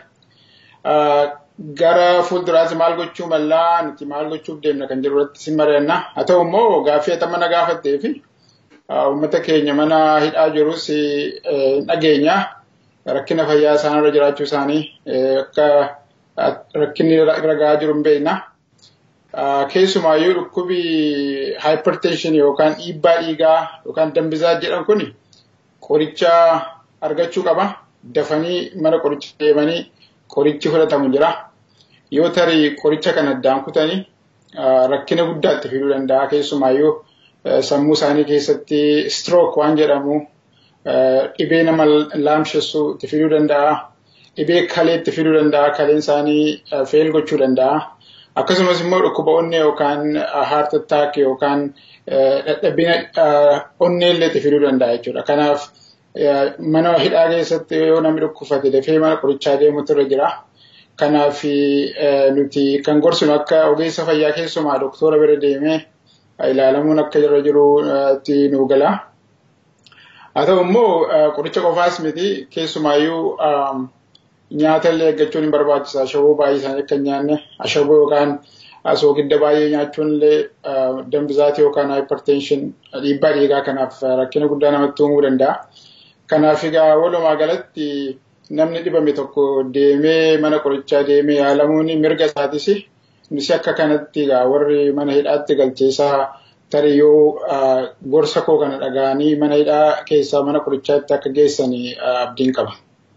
gara fuulduraatti maal gochuu mallaa nuti maal gochuuf deemna kan jiru irratti sin mari'anna. Haa ta'u immoo gaaffii ati mana gaafattee fi uummata keenya mana hidhaa jirus hin dhageenya. Rakkina fayyaa isaanirra jiraachuu isaanii akka rakkinni ragaa jiru hin beekna. Keessumaayyuu dhukkubi hypertension yookaan dhiibbaa dhiigaa yookaan dambisaa jedhan kun qoricha argachuu qaba. Dafanii mana qoricha deemanii qorichi fudhatamu jira. Yoo tarii qoricha kana addaan kutanii rakkina guddaatti fiduu danda'a keessumaayyuu sammuu isaanii keessatti stroke waan jedhamu dhibee nama laamshessu itti fiduu danda'a. Dhibee kalee itti fiduu danda'a. Kaleen isaanii feel gochuu danda'a. Akkasumas immoo dhukkuba onnee yookaan heart attack yookaan dadhabina onnee illee itti fiduu danda'a jechuudha. Kanaaf mana hidhaa keessatti yoo namni dhukkubsate dafee mana qorichaa deemutu irra jira. Kanaaf nuti kan gorsinu akka ogeessa fayyaa keessumaa doktora bira deemee ilaalamuun akka irra jirutti nu gala. Haa ta'u immoo qoricha qofaas miti keessumaayyuu nyaata illee eeggachuun hin barbaachisa. Ashaboo baay'ee isaanii akka hin nyaanne ashaboo yookaan soogidda baay'ee nyaachuun illee dambizaatii yookaan hypertension dhiibbaa dhiigaa kanaaf rakkina guddaa namatti uumuu danda'a. Kanaaf egaa walumaa galatti namni dhibame tokko deemee mana qorichaa deemee yaalamuun mirga isaatis innis akka kanatti egaa warri mana hidhaatti galcheessaa tarii yoo gorsa koo kana dhaga'anii mana hidhaa keessaa mana qorichaatti akka geessanii abdiin qaba.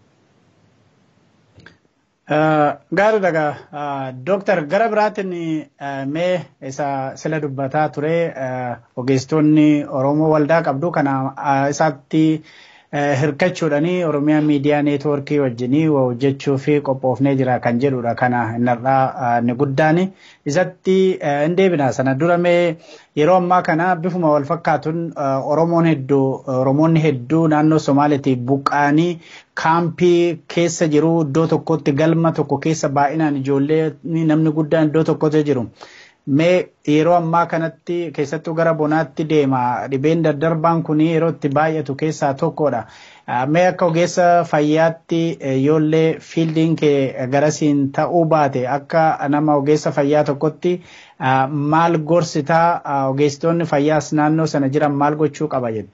Gaarii dhagaa Dooktar gara biraatiin mee isa sila dubbataa ture ogeessitoonni Oromoo waldaa qabdu kana isaatti hirkachuudhanii Oromiyaa miidiyaa neetwoorkii wajjinii hojjechuu fi qophoofnee jira kan jedhudha kana innarraa ni guddaan isatti hin deebina sana dura mee yeroo ammaa kana bifuma wal fakkaatuun Oromoon hedduu Oromoonni hedduu naannoo Somaaliitii buqqaanii kaampii keessa jiru iddoo tokkotti galma tokko keessa baay'inaan ijoollee namni guddaan iddoo tokkotti jiru. Mee yeroo ammaa kanatti keessattuu gara bonaatti deema dhibeen daddarbaan kun yeroo itti baay'atu keessaa tokkodha. Mee akka ogeessa fayyaatti yoollee fiildiin kee garasiin ta'uu baate akka nama ogeessa fayyaa tokkotti maal gorsitaa ogeessitoonni fayyaas naannoo sana jiran maal gochuu qaba jedhu.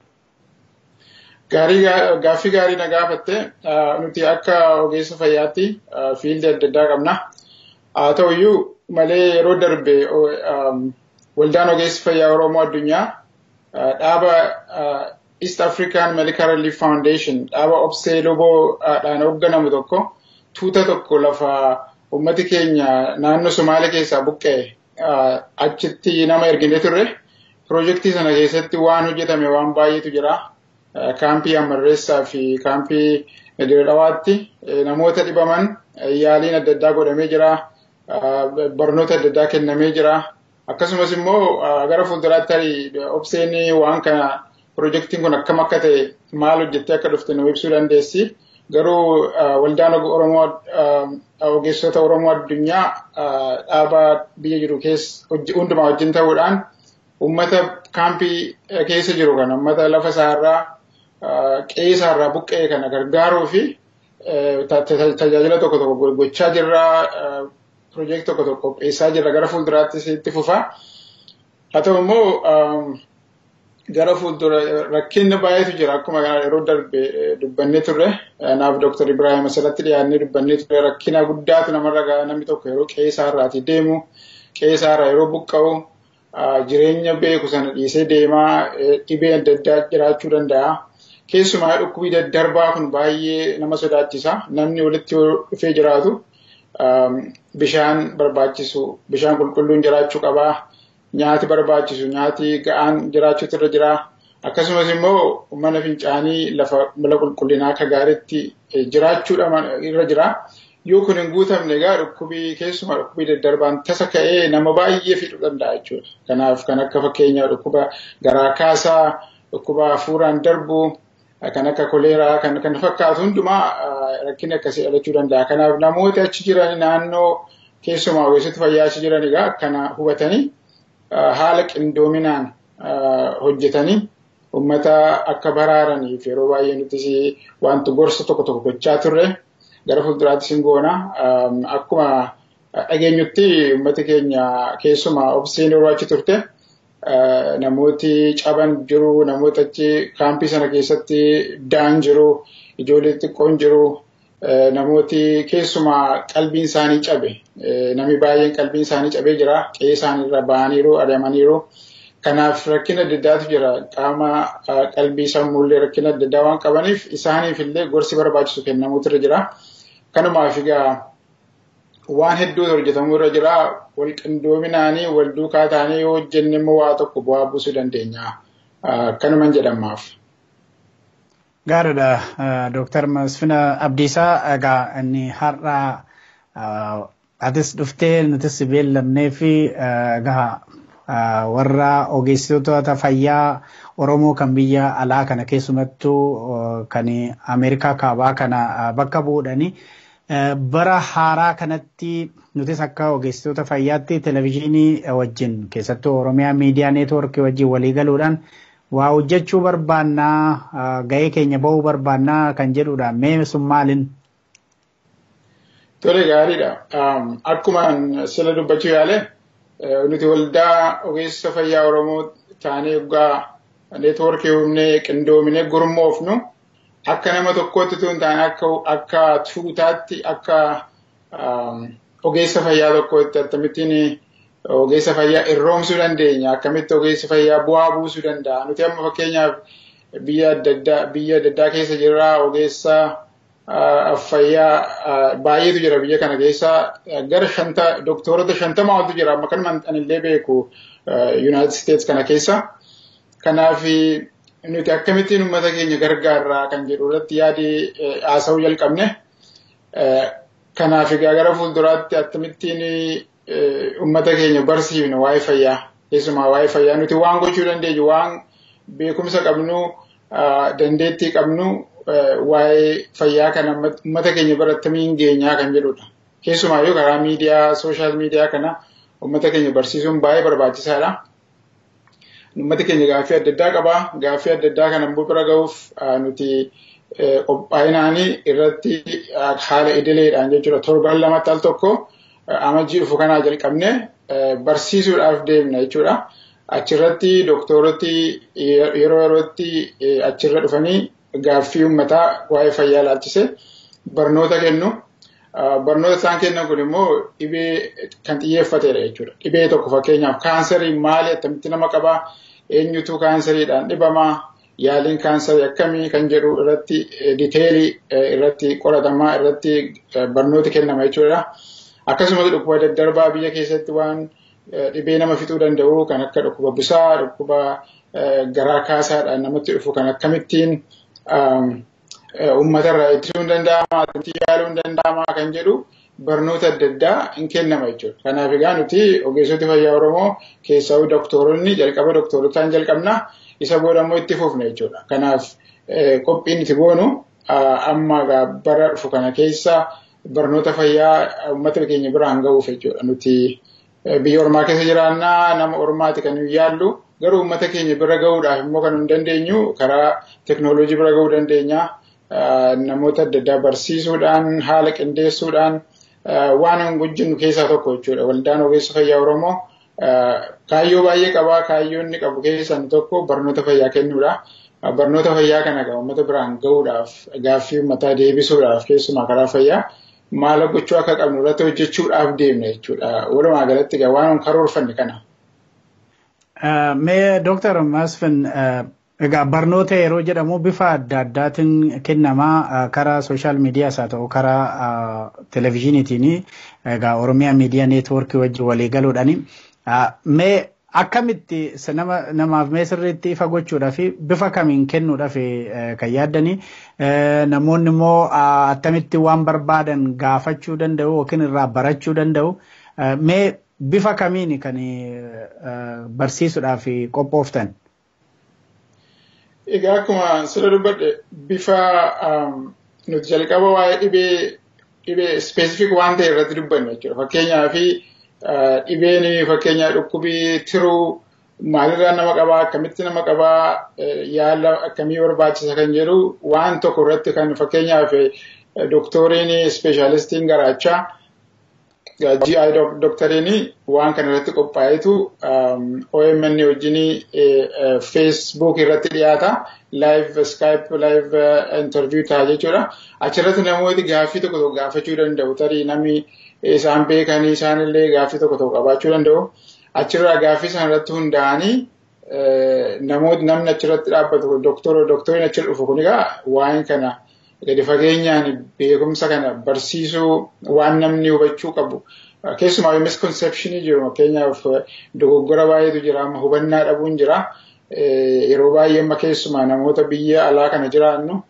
Gaarii gaaffii gaarii na gaafatte nuti akka ogeessa fayyaatti fiildii adda addaa qabna. Haa ta'uyyuu malee yeroo darbe waldaan ogeessa fayyaa Oromoo addunyaa dhaaba East African Medical Relief Foundation dhaaba obsee loboodhaan hoogganamu tokko tuuta tokko lafa ummati keenya naannoo Somaalee keessaa buqqa'e achitti nama ergine turre. Pirojektii sana keessatti waan hojjetame waan baay'eetu jira. Kaampii Amarreessaa fi kaampii Dirreedhawaatti namoota dhibaman yaaliin adda addaa godhamee jira. barnoota adda addaa kennamee jira. Akkasumas immoo gara fuulduraatti obseen waan kana pirojektiin kun akkam akka ta'e maal hojjettee akka dhufte nu ibsuu dandeessi. Garuu waldaan Oromoo ogeessota Oromoo addunyaa dhaaba biyya jiru keessa hundumaa wajjin ta'uudhaan uummata kaampii keessa jiru kana uummata lafa isaarraa qe'ee isaarraa buqqa'e kana gargaaruu fi tajaajila tokko tokko gochaa jirra. Pirojektii tokko tokko qopheessaa jirra gara fuulduraattis itti fufa. Haa ta'u immoo gara fuuldura rakkinni baay'eetu jira akkuma yeroo darbe dubbannee turre naaf Dooktar Ibrahim asirratti dhiyaannee dubbannee turre rakkina guddaatu namarra gaha namni tokko yeroo qe'ee isaarraati deemu qe'ee isaarraa yeroo buqqa'u jireenya beeku sana dhiisee deemaa dhibee adda addaa jiraachuu danda'a. Keessumaa dhukkubii daddarbaa kun baay'ee nama sodaachisa. Namni walitti dhufee jiraatu bishaan barbaachisu bishaan qulqulluun jiraachuu qabaa. Nyaati barbaachisu nyaati ga'aan jiraachuutu irra jira. Akkasumas immoo mana fincaanii lafa mala qulqullinaa akka gaariitti jiraachuudha irra jira. Yoo kun hin guutamne egaa dhukkubii keessumaa dhukkubii daddarbaan tasa ka'ee nama baay'ee fiduu danda'a jechuudha. Kanaaf kan akka fakkeenyaa dhukkuba garaa kaasaa, dhukkuba hafuuraan darbu, kan akka koleeraa kan kan fakkaatu hundumaa rakkinni akkasii dhalachuu danda'a. Kanaaf namoota achi jiran naannoo keessumaa ogeessota fayyaa achi jiran egaa akkana hubatanii haala qindoominaan hojjetanii uummata akka baraaraniif yeroo baay'ee nuti wanti gorsa tokko tokko gochaa turre gara fuulduraattis hin goona. Akkuma dhageenyutti uummati keenya keessumaa obseen yeroo achi turte namooti caban jiru, namoota achi kaampii sana keessatti da'an jiru, ijoollee xixiqqoon jiru, namooti keessumaa qalbiin isaanii cabe, namni baay'een qalbiin isaanii cabee jira, qe'ee isaaniirra ba'aniiru, adeemaniiru. Kanaaf rakkina adda addaatu jira. Qaama qalbii sammuullee rakkina adda addaa waan qabaniif isaaniif illee gorsi barbaachisu kennamuutu irra jira. Kanumaaf egaa waan hedduutu hojjetamuu irra jira. Wal qindoominaanii wal duukaa ta'anii yoo hojjenne immoo waa tokko bu'aa buusuu dandeenya. Kanuman jedhamaaf. Gaariidha. Dooktar Masfina Abdiisaa egaa inni har'a atis dhuftee nutis beellamnee fi egaa warra ogeessitoota fayyaa Oromoo kan biyya alaa kana keessumattuu kan Ameerikaa kaabaa kana bakka bu'uudhani. Bara haaraa kanatti nutis akka ogeessitoota fayyaatti televizyiinii wajjin keessattuu Oromiyaa miidiyaa neetwoorkii wajjin walii galuudhaan waa hojjechuu barbaannaa ga'ee keenya ba'uu barbaannaa kan jedhudha. Mee sun maalin? Tole gaariidha. Akkuma sila dubbachuu yaale nuti waldaa ogeessa fayyaa Oromoo taanee yoggaa neetwoorkii humnee qindoomine gurmoofnu akka nama tokkootti tun taane akka akka tuutaatti akka ogeessa fayyaa tokkootti akkamittiin ogeessa fayyaa irroomsuu dandeenya akkamitti ogeessa fayyaa bu'aa buusuu danda'a nuti amma fakkeenyaaf biyya adda addaa biyya adda addaa keessa jirra ogeessa fayyaa baay'eetu jira biyya kana keessa gara shanta doktorota shantama oltu jira amma kanuma anillee beeku United States kana keessa. Kanaaf nuti akkamittiin uummata keenya gargaarraa kan jedhu irratti yaadi haasa'uu jalqabne. Kanaaf egaa gara fuulduraatti akkamittiin uummata keenya barsiifne waa'ee fayyaa keessumaa waa'ee fayyaa nuti waan gochuu dandeenyu waan beekumsa qabnu dandeettii qabnu waa'ee fayyaa kana uummata keenya bira akkamiin geenyaa kan jedhudha. Keessumaayyuu karaa miidiyaa sooshaal miidiyaa kana uummata keenya barsiisuun baay'ee barbaachisaadha. Uummati keenya gaaffii adda addaa qaba. Gaaffii adda addaa kana immoo bira ga'uuf nuti qophaa'inaanii irratti haala idileedhaan jechuudha. Torban lamatti al tokko amajjii dhufu kanaa jalqabne barsiisuudhaaf deemna jechuudha. Achirratti doktorotti yeroo yerootti achirra dhufanii gaaffii uummataa waa'ee fayyaa laalchise barnoota kennu. Barnoota isaan kennan kun immoo dhibee kan xiyyeeffatedha jechuudha. Dhibee tokko fakkeenyaaf kaansarii maali akkamitti nama qabaa eenyutu kaansariidhaan dhibamaa yaaliin kaansarii akkamii kan jedhu irratti diteelii irratti qoratamaa irratti barnooti kennama jechuudha. Akkasumas dhukkuba daddarbaa biyya keessatti waan dhibee nama fixuu danda'u kan akka dhukkuba busaa, dhukkuba garaa kaasaadhaan namatti dhufu kan akkamittiin uummatarraa ittisuun danda'ama, akkamitti yaaluun danda'ama kan jedhu barnoota adda addaa hin kennama jechuudha. Kanaaf egaa nuti ogeessoti fayyaa Oromoo keessaa doktoronni jalqaba doktorotaan jalqabna isa booda immoo itti fufna jechuudha. Kanaaf qophiin itti goonu amma bara dhufu kana keessa barnoota fayyaa uummata keenya biraan ga'uuf jechuudha. Nuti biyya Oromaa keessa jiraannaa nama Oromaati kan yaallu garuu uummata keenya bira ga'uudhaaf immoo kan hin dandeenyu karaa teknooloojii bira ga'uu dandeenya. Namoota adda addaa barsiisuudhaan haala qindeessuudhaan waan hin hojjennu keessaa tokko jechuudha. Waldaan ogeessa fayyaa Oromoo kaayyoo baay'ee qabaa. Kaayyoo inni qabu keessaa inni tokko barnoota fayyaa kennuudha. Barnoota fayyaa kana egaa uummata biraan ga'uudhaaf gaaffii uummataa deebisuudhaaf keessumaa karaa fayyaa maal gochuu akka qabnu irratti hojjechuudhaaf deemna jechuudha. Walumaa galatti egaa waan karoorfanne kana. Mee Dooktar Masfin Egaa barnoota yeroo jedhamu bifa adda addaatiin kennamaa karaa sooshaal miidiyaas haa ta'u karaa televizyiiniitiin egaa Oromiyaa miidiyaa neetwoorkii wajjin walii galuudhaani. Mee akkamitti nama namaaf mee sirriitti ifa gochuudhaaf bifa kamiin kennuudhaaf kan yaaddanii namoonni immoo attamitti waan barbaadan gaafachuu danda'u yookiin irraa barachuu danda'u. Mee bifa kamiin kan barsiisuudhaaf qophooftan? Egaa akkuma sirra dubbadhe bifa nuti jalqaba waa'ee dhibee dhibee ispeesifik waan ta'e irratti dubbanne jechuudha. Fakkeenyaaf dhibeen fakkeenyaa dhukkubii tiruu maalirraa nama qabaa akkamitti nama qabaa yaala akkamii barbaachisa kan jedhu waan tokko irratti kan fakkeenyaaf doktoriin ispeeshaalistiin garaachaa GI doktariin waan kana irratti qophaa'etu OMN wajjin Facebook irratti dhiyaata. Live Skype live interview ta'a jechuudha. Achirratti namooti gaaffii tokko tokko gaafachuu danda'u. Tarii namni isaan beekanii isaanillee gaaffii tokko tokko qabaachuu danda'u. Achirraa gaaffii isaan irratti hundaa'anii namooti namni achirratti dhaabbatu doktora doktoriin achirra dhufu kun egaa waa'een kana gadi fageenyaan beekumsa kana barsiisuu waan namni hubachuu qabu. Keessumaa misconceptionii jiru fakkeenyaaf dogoggora baay'eetu jira amma hubannaa dhabuun jira. Yeroo baay'ee amma keessumaa namoota biyya alaa kana jiraannu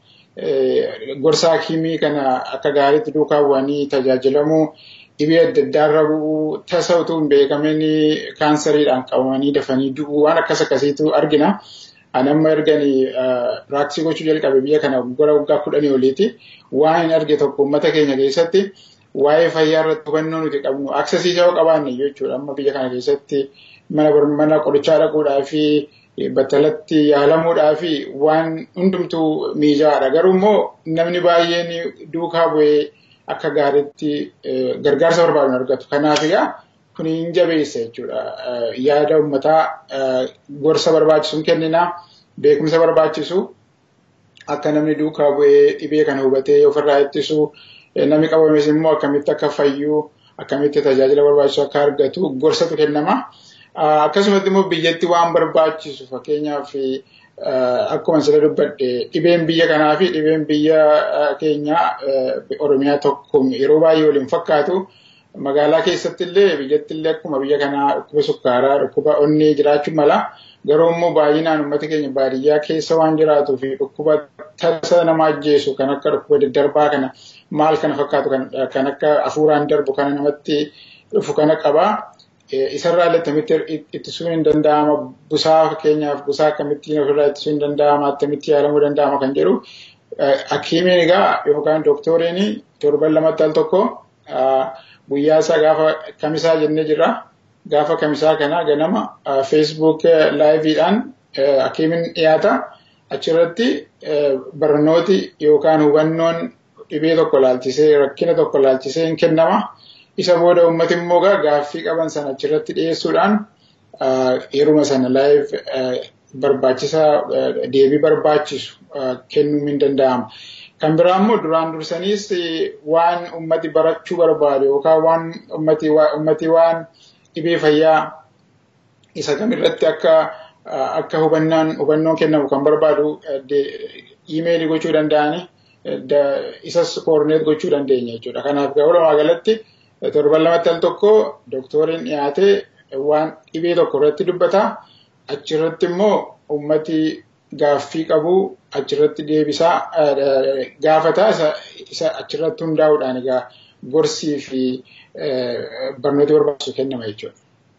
gorsa hakimii kana akka gaariitti duukaa bu'anii tajaajilamuu dhibee adda addaarra bu'uu tasa utuu hin beekamin kaansariidhaan qabamanii dafanii du'uu waan akkas akkasiitu argina. Ani amma erganii raaksii gochuu jalqabe biyya kana gara waggaa kudhanii oliiti. Waan hin arge tokko uummata keenya keessatti waa'ee fayyaa irratti hubannoo nuti qabnu aksesiisaa yoo qabaanne jechuudha. Amma biyya kana keessatti mana mana qorichaa dhaquudhaa fi battalatti yaalamuudhaa fi waan hundumtuu mijaa'aadha. Garuu immoo namni baay'een duukaa bu'ee akka gaariitti gargaarsa barbaadu argatu. Kanaaf egaa kun hin jabeessa jechuudha. Yaada uummataa gorsa barbaachisuun kenninaa beekumsa barbaachisu akka namni duukaa bu'ee dhibee kana hubatee ofirraa ittisu namni qabames immoo akkamitti akka fayyu akkamitti tajaajila barbaachisu akka argatu gorsatu kennama. Akkasumatti immoo biyyatti waan barbaachisu fakkeenyaaf akkuma sila dubbadhe dhibeen biyya kanaa fi dhibeen biyya keenyaa Oromiyaa tokko yeroo baay'ee waliin fakkaatu. magaalaa keessatti illee biyyatti illee akkuma biyya kanaa dhukkuba sukkaaraa dhukkuba onnee jiraachuu mala garuu immoo baay'inaan uummata keenya baadiyyaa keessa waan jiraatuu fi dhukkuba tasa nama ajjeesu kan akka dhukkuba daddarbaa kana maal kana fakkaatu kan akka hafuuraan darbu kana namatti dhufu kana qaba. Isarraa illee akkamitti ittisuun hin danda'ama busaa fakkeenyaaf busaa akkamittiin ofirraa ittisuun hin danda'ama akkamitti yaalamuu danda'ama kan jedhu hakiimiin egaa yookaan dooktoriin torban lamatti al tokko guyyaa isaa gaafa kamisaa jennee jirra. Gaafa kamisaa kana ganama Facebook laayiviidhaan hakiimiin dhiyaata. Achirratti barnooti yookaan hubannoon dhibee tokko laalchisee rakkina tokko laalchisee hin kennama. Isa booda uummati immoo gaaffii qaban sana achirratti dhiyeessuudhaan yeruma sana laayiv barbaachisaa deebii barbaachisu kennuun hin danda'ama. Kan biraa immoo duraan dursaniis waan ummati barachuu barbaadu yookaan waan ummati waan dhibee fayyaa isa kamirratti akka akka hubannaan hubannoon kennamu kan barbaadu iimeelii gochuu danda'ani isas koordineet gochuu dandeenya jechuudha. Kanaaf walumaa galatti torban lamatti al tokko dooktoriin dhiyaatee waan dhibee tokko irratti dubbata. Achirratti immoo ummati gaaffii qabu achirratti deebisaa gaafata isa achirratti hundaa'uudhaan egaa gorsii fi barnooti barbaachisu kennama jechuudha.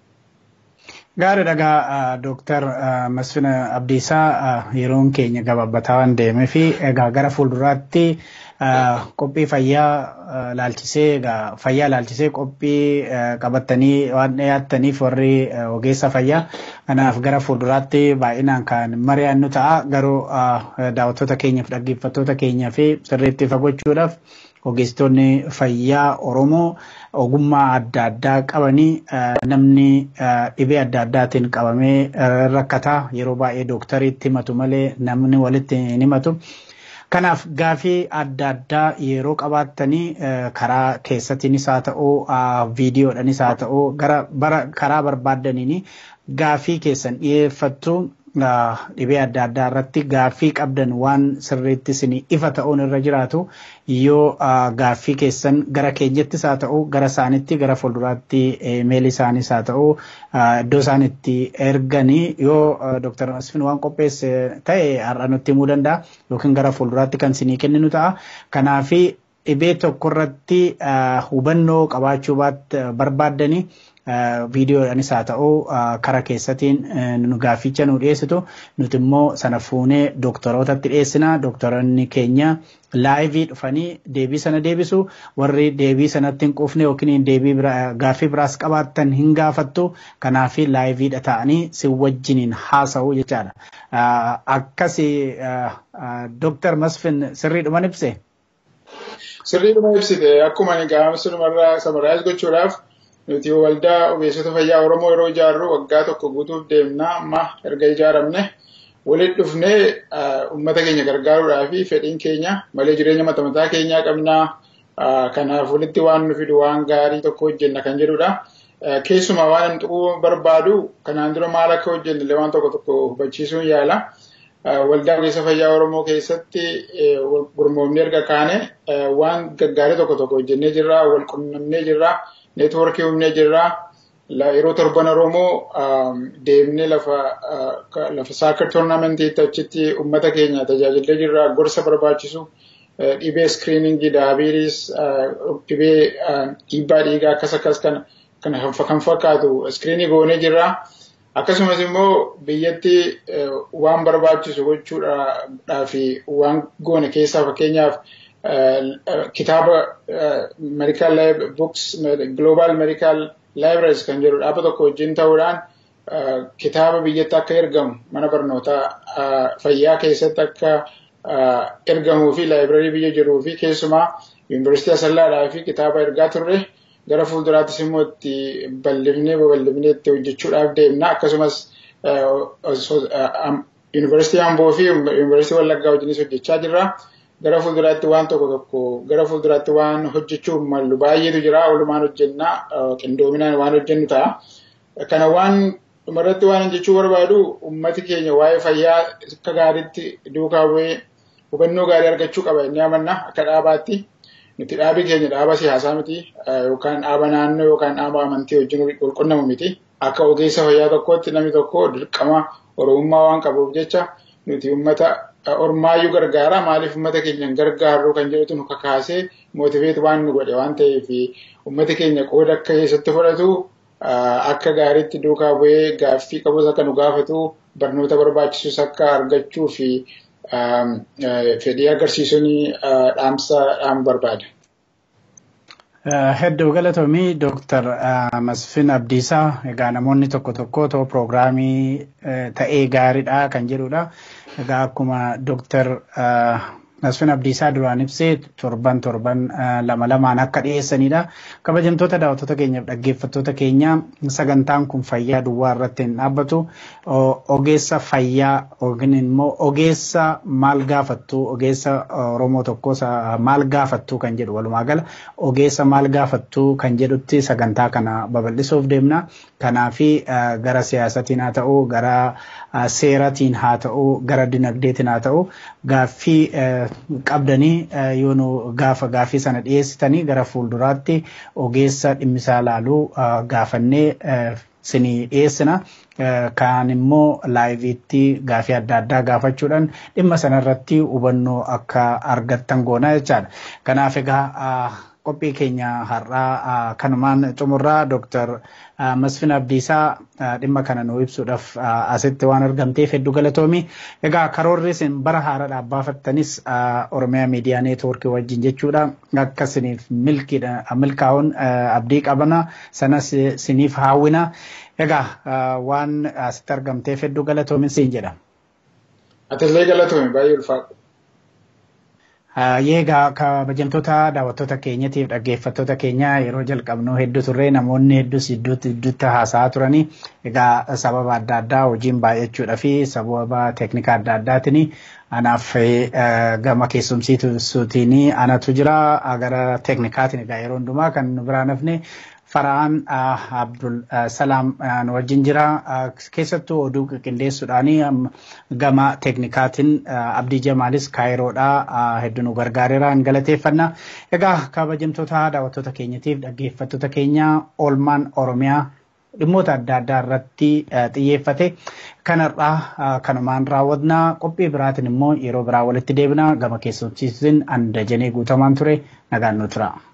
Gaarii dhagaa Dooktar Masfina Abdiisaa yeroon keenya gabaabbataa waan deemee fi egaa gara fuulduraatti qophii fayyaa laalchisee egaa fayyaa laalchisee qophii qabattanii waan dhiyaattaniif warri ogeessa fayyaa kanaaf gara fuulduraatti baay'inaan kan mari'annu ta'a garuu daawwattoota keenyaaf dhaggeeffattoota keenyaa fi sirriitti fagochuudhaaf ogeessitoonni fayyaa Oromoo ogummaa adda addaa qabanii namni dhibee adda addaatiin qabamee rakkataa yeroo baay'ee dooktariitti himatu malee namni walitti hin himatu. Kanaaf gaafii adda addaa yeroo qabaattanii karaa keessattiinis haa ta'uu viidiyoodhanis haa ta'uu gara karaa barbaaddaniin gaafii keessan dhiyeeffattu dhibee adda addaa irratti gaafii qabdan waan sirriitti isin ifa ta'uun irra jiraatu yoo gaaffii keessan gara keenyattis haa ta'u gara isaanitti gara fuulduraatti meelii isaanis haa ta'u iddoo isaan itti erganii yoo dooktar Masfin waan qopheesse ta'e har'a nutti himuu danda'a yookiin gara fuulduraatti kan isinii kenninu ta'a. Kanaafi dhibee tokko irratti hubannoo qabaachuu barbaaddanii viidiyoodhaanis haa ta'u karaa keessatiin nu gaafficha nu dhiyeessitu nuti immoo sana fuunee doktorootatti dhiyeessina doktoroonni keenya laayivii dhufanii deebii sana deebisu warri deebii sanatti hin quufne yookiin deebii gaaffii biraas qabaattan hin gaafattu kanaaf laayiviidha ta'anii si wajjiniin haasa'u jechaadha. Akkasi Dooktar Masfin sirriidhuman ibse. Sirriidhuma ibsite akkuma gaafasumarraa samaraayis gochuudhaaf nuti waldaa ogeessota fayyaa Oromoo yeroo ijaarru waggaa tokko guutuuf deemna amma erga ijaaramne walitti dhufnee uummata keenya gargaaruudhaa fi fedhiin keenya malee jireenya mata mataa keenyaa qabnaa kanaaf walitti waan nu fidu waan gaarii tokko hojjenna kan jedhudha. Keessumaa waan hin tuquu barbaadu kanaan dura maal akka hojjenne waan tokko tokko hubachiisuun yaala. waldaa ogeessa fayyaa Oromoo keessatti gurmoomnee erga kaane waan gaggaarii tokko tokko hojjennee jirra, wal qunnamnee jirra, neetwoorkii uumnee jirra. Yeroo torban Oromoo deemnee lafa lafa saakar toornaamentiitti achitti uummata keenya tajaajillee jirra, gorsa barbaachisu. dhibee iskiriiningii daabiiriis dhibee dhiibbaa dhiigaa akkas akkas kan kan fakkaatu iskiriinii goonee jirra. Akkasumas immoo biyyatti waan barbaachisu gochuudhaa fi waan goone keessaa fakkeenyaaf kitaaba medical books global medical libraries kan jedhu dhaaba tokko wajjin ta'uudhaan kitaaba biyyatti akka ergamu mana barnootaa fayyaa keessatti akka ergamuu fi laayibrarii biyya jiruu fi keessumaa yuunivarsiitii asallaadhaa fi kitaaba ergaa turre gara fuulduraattis immoo itti bal'ifnee babal'ifnee itti hojjechuudhaaf deemna akkasumas yuunivarsiitii Amboo fi yuunivarsiitii Wallaggaa wajjinis hojjechaa jirra. Gara fuulduraatti waan tokko tokko gara fuulduraatti waan hojjechuuf mallu baay'eetu jira walumaan hojjenna qindoominaan waan hojjennu ta'a. Kana waan dhumarratti waan jechuu barbaadu ummati keenya waa'ee fayyaa akka gaariitti duukaa bu'ee hubannoo gaarii argachuu qaba inni amanna akka dhaabaatti. Nuti dhaabii keenya dhaaba siyaasaa miti yookaan dhaaba naannoo yookaan dhaaba amantii wajjin wal qunnamu miti. Akka ogeessa fayyaa tokkootti namni tokko dirqama oromummaa waan qabuuf jecha nuti ummata ormaayyuu gargaara maaliif ummata keenya gargaarru kan jedhutu nu kakaasee mootiveet waan nu godhe waan ta'eef ummati keenya qooda akka keessatti fudhatu akka gaariitti duukaa bu'ee gaaffii qabus akka nu gaafatu barnoota barbaachisus akka argachuu fi fedhii agarsiisuun dhaamsa dhaamu barbaada. Hedduu galatoomii Dooktar Masfin Abdiisaa egaa namoonni tokko tokko otoo piroogiraamii ta'ee gaariidha kan jedhudha. Egaa akkuma Dooktar Masfin Abdiisaa duraan ibsee torban torban lama lamaan akka dhiyeessanidha. Kabajamtoota daawwattoota keenyaaf dhaggeeffattoota keenya sagantaan kun fayyaa duwwaa irratti hin dhaabbatu. Ogeessa fayyaa yookiin immoo ogeessa maal gaafattu ogeessa Oromoo tokko maal gaafattu kan jedhu walumaa gala ogeessa maal gaafattu kan jedhutti sagantaa kana babal'isuuf deemna. Kanaafi gara siyaasatiin haa ta'u gara seeratiin haa ta'u gara dinagdeetiin haa ta'u gaaffii qabdanii yoo nu gaafa gaaffii sana dhiyeessitanii gara fuulduraatti ogeessa dhimmisaa laaluu gaafannee sinii dhiyeessina. Kaan immoo laayiviitti gaaffii adda addaa gaafachuudhaan dhimma sanarratti hubannoo akka argattan goona jechaadha. Kanaaf egaa qophii keenya har'aa kanumaan xumurraa Dooktar Masfin Abdiisaa dhimma kana nuu ibsuudhaaf asitti waan argamteef hedduu galatoomi. Egaa karoorri isin bara haaraadhaaf baafattanis Oromiyaa Miidiyaa Neetwoorkii wajjin jechuudha. Akka isiniif milkaa'uun abdii qabna sanas isiniif haawwina. Egaa waan asitti argamteef hedduu galatoomi siin jedha. Atillee galatoomi baay'ee ulfaadha. Egaa kabajamtoota daawwattoota keenyatiif dhaggeeffattoota keenya yeroo jalqabnu hedduu turre namoonni hedduus iddootti iddootti haasa'aa turanii egaa sababa adda addaa hojiin baay'achuudhaa fi sababa teeknika adda addaatiin anaaf gama keessumsiisuutiin anatu jira gara teeknikaatiin egaa yeroo hundumaa kan nu biraan hafne Fara'aan Abdul Salaam wajjin jira. Keessattuu oduu qindeessuudhaan gama teeknikaatiin Abdii Jamaalis Kaayiroodhaa hedduu nu gargaareera hin galateeffanna. Egaa kabajamtoota daawwattoota keenyatiif dhaggeeffattoota keenya oolmaan Oromiyaa dhimmoota adda addaa irratti xiyyeeffate kanarraa kanumaan raawwatna qophii biraatiin immoo yeroo biraa walitti deebina gama keessumsiisuun an dajanee guutamaan ture nagaan nu tura.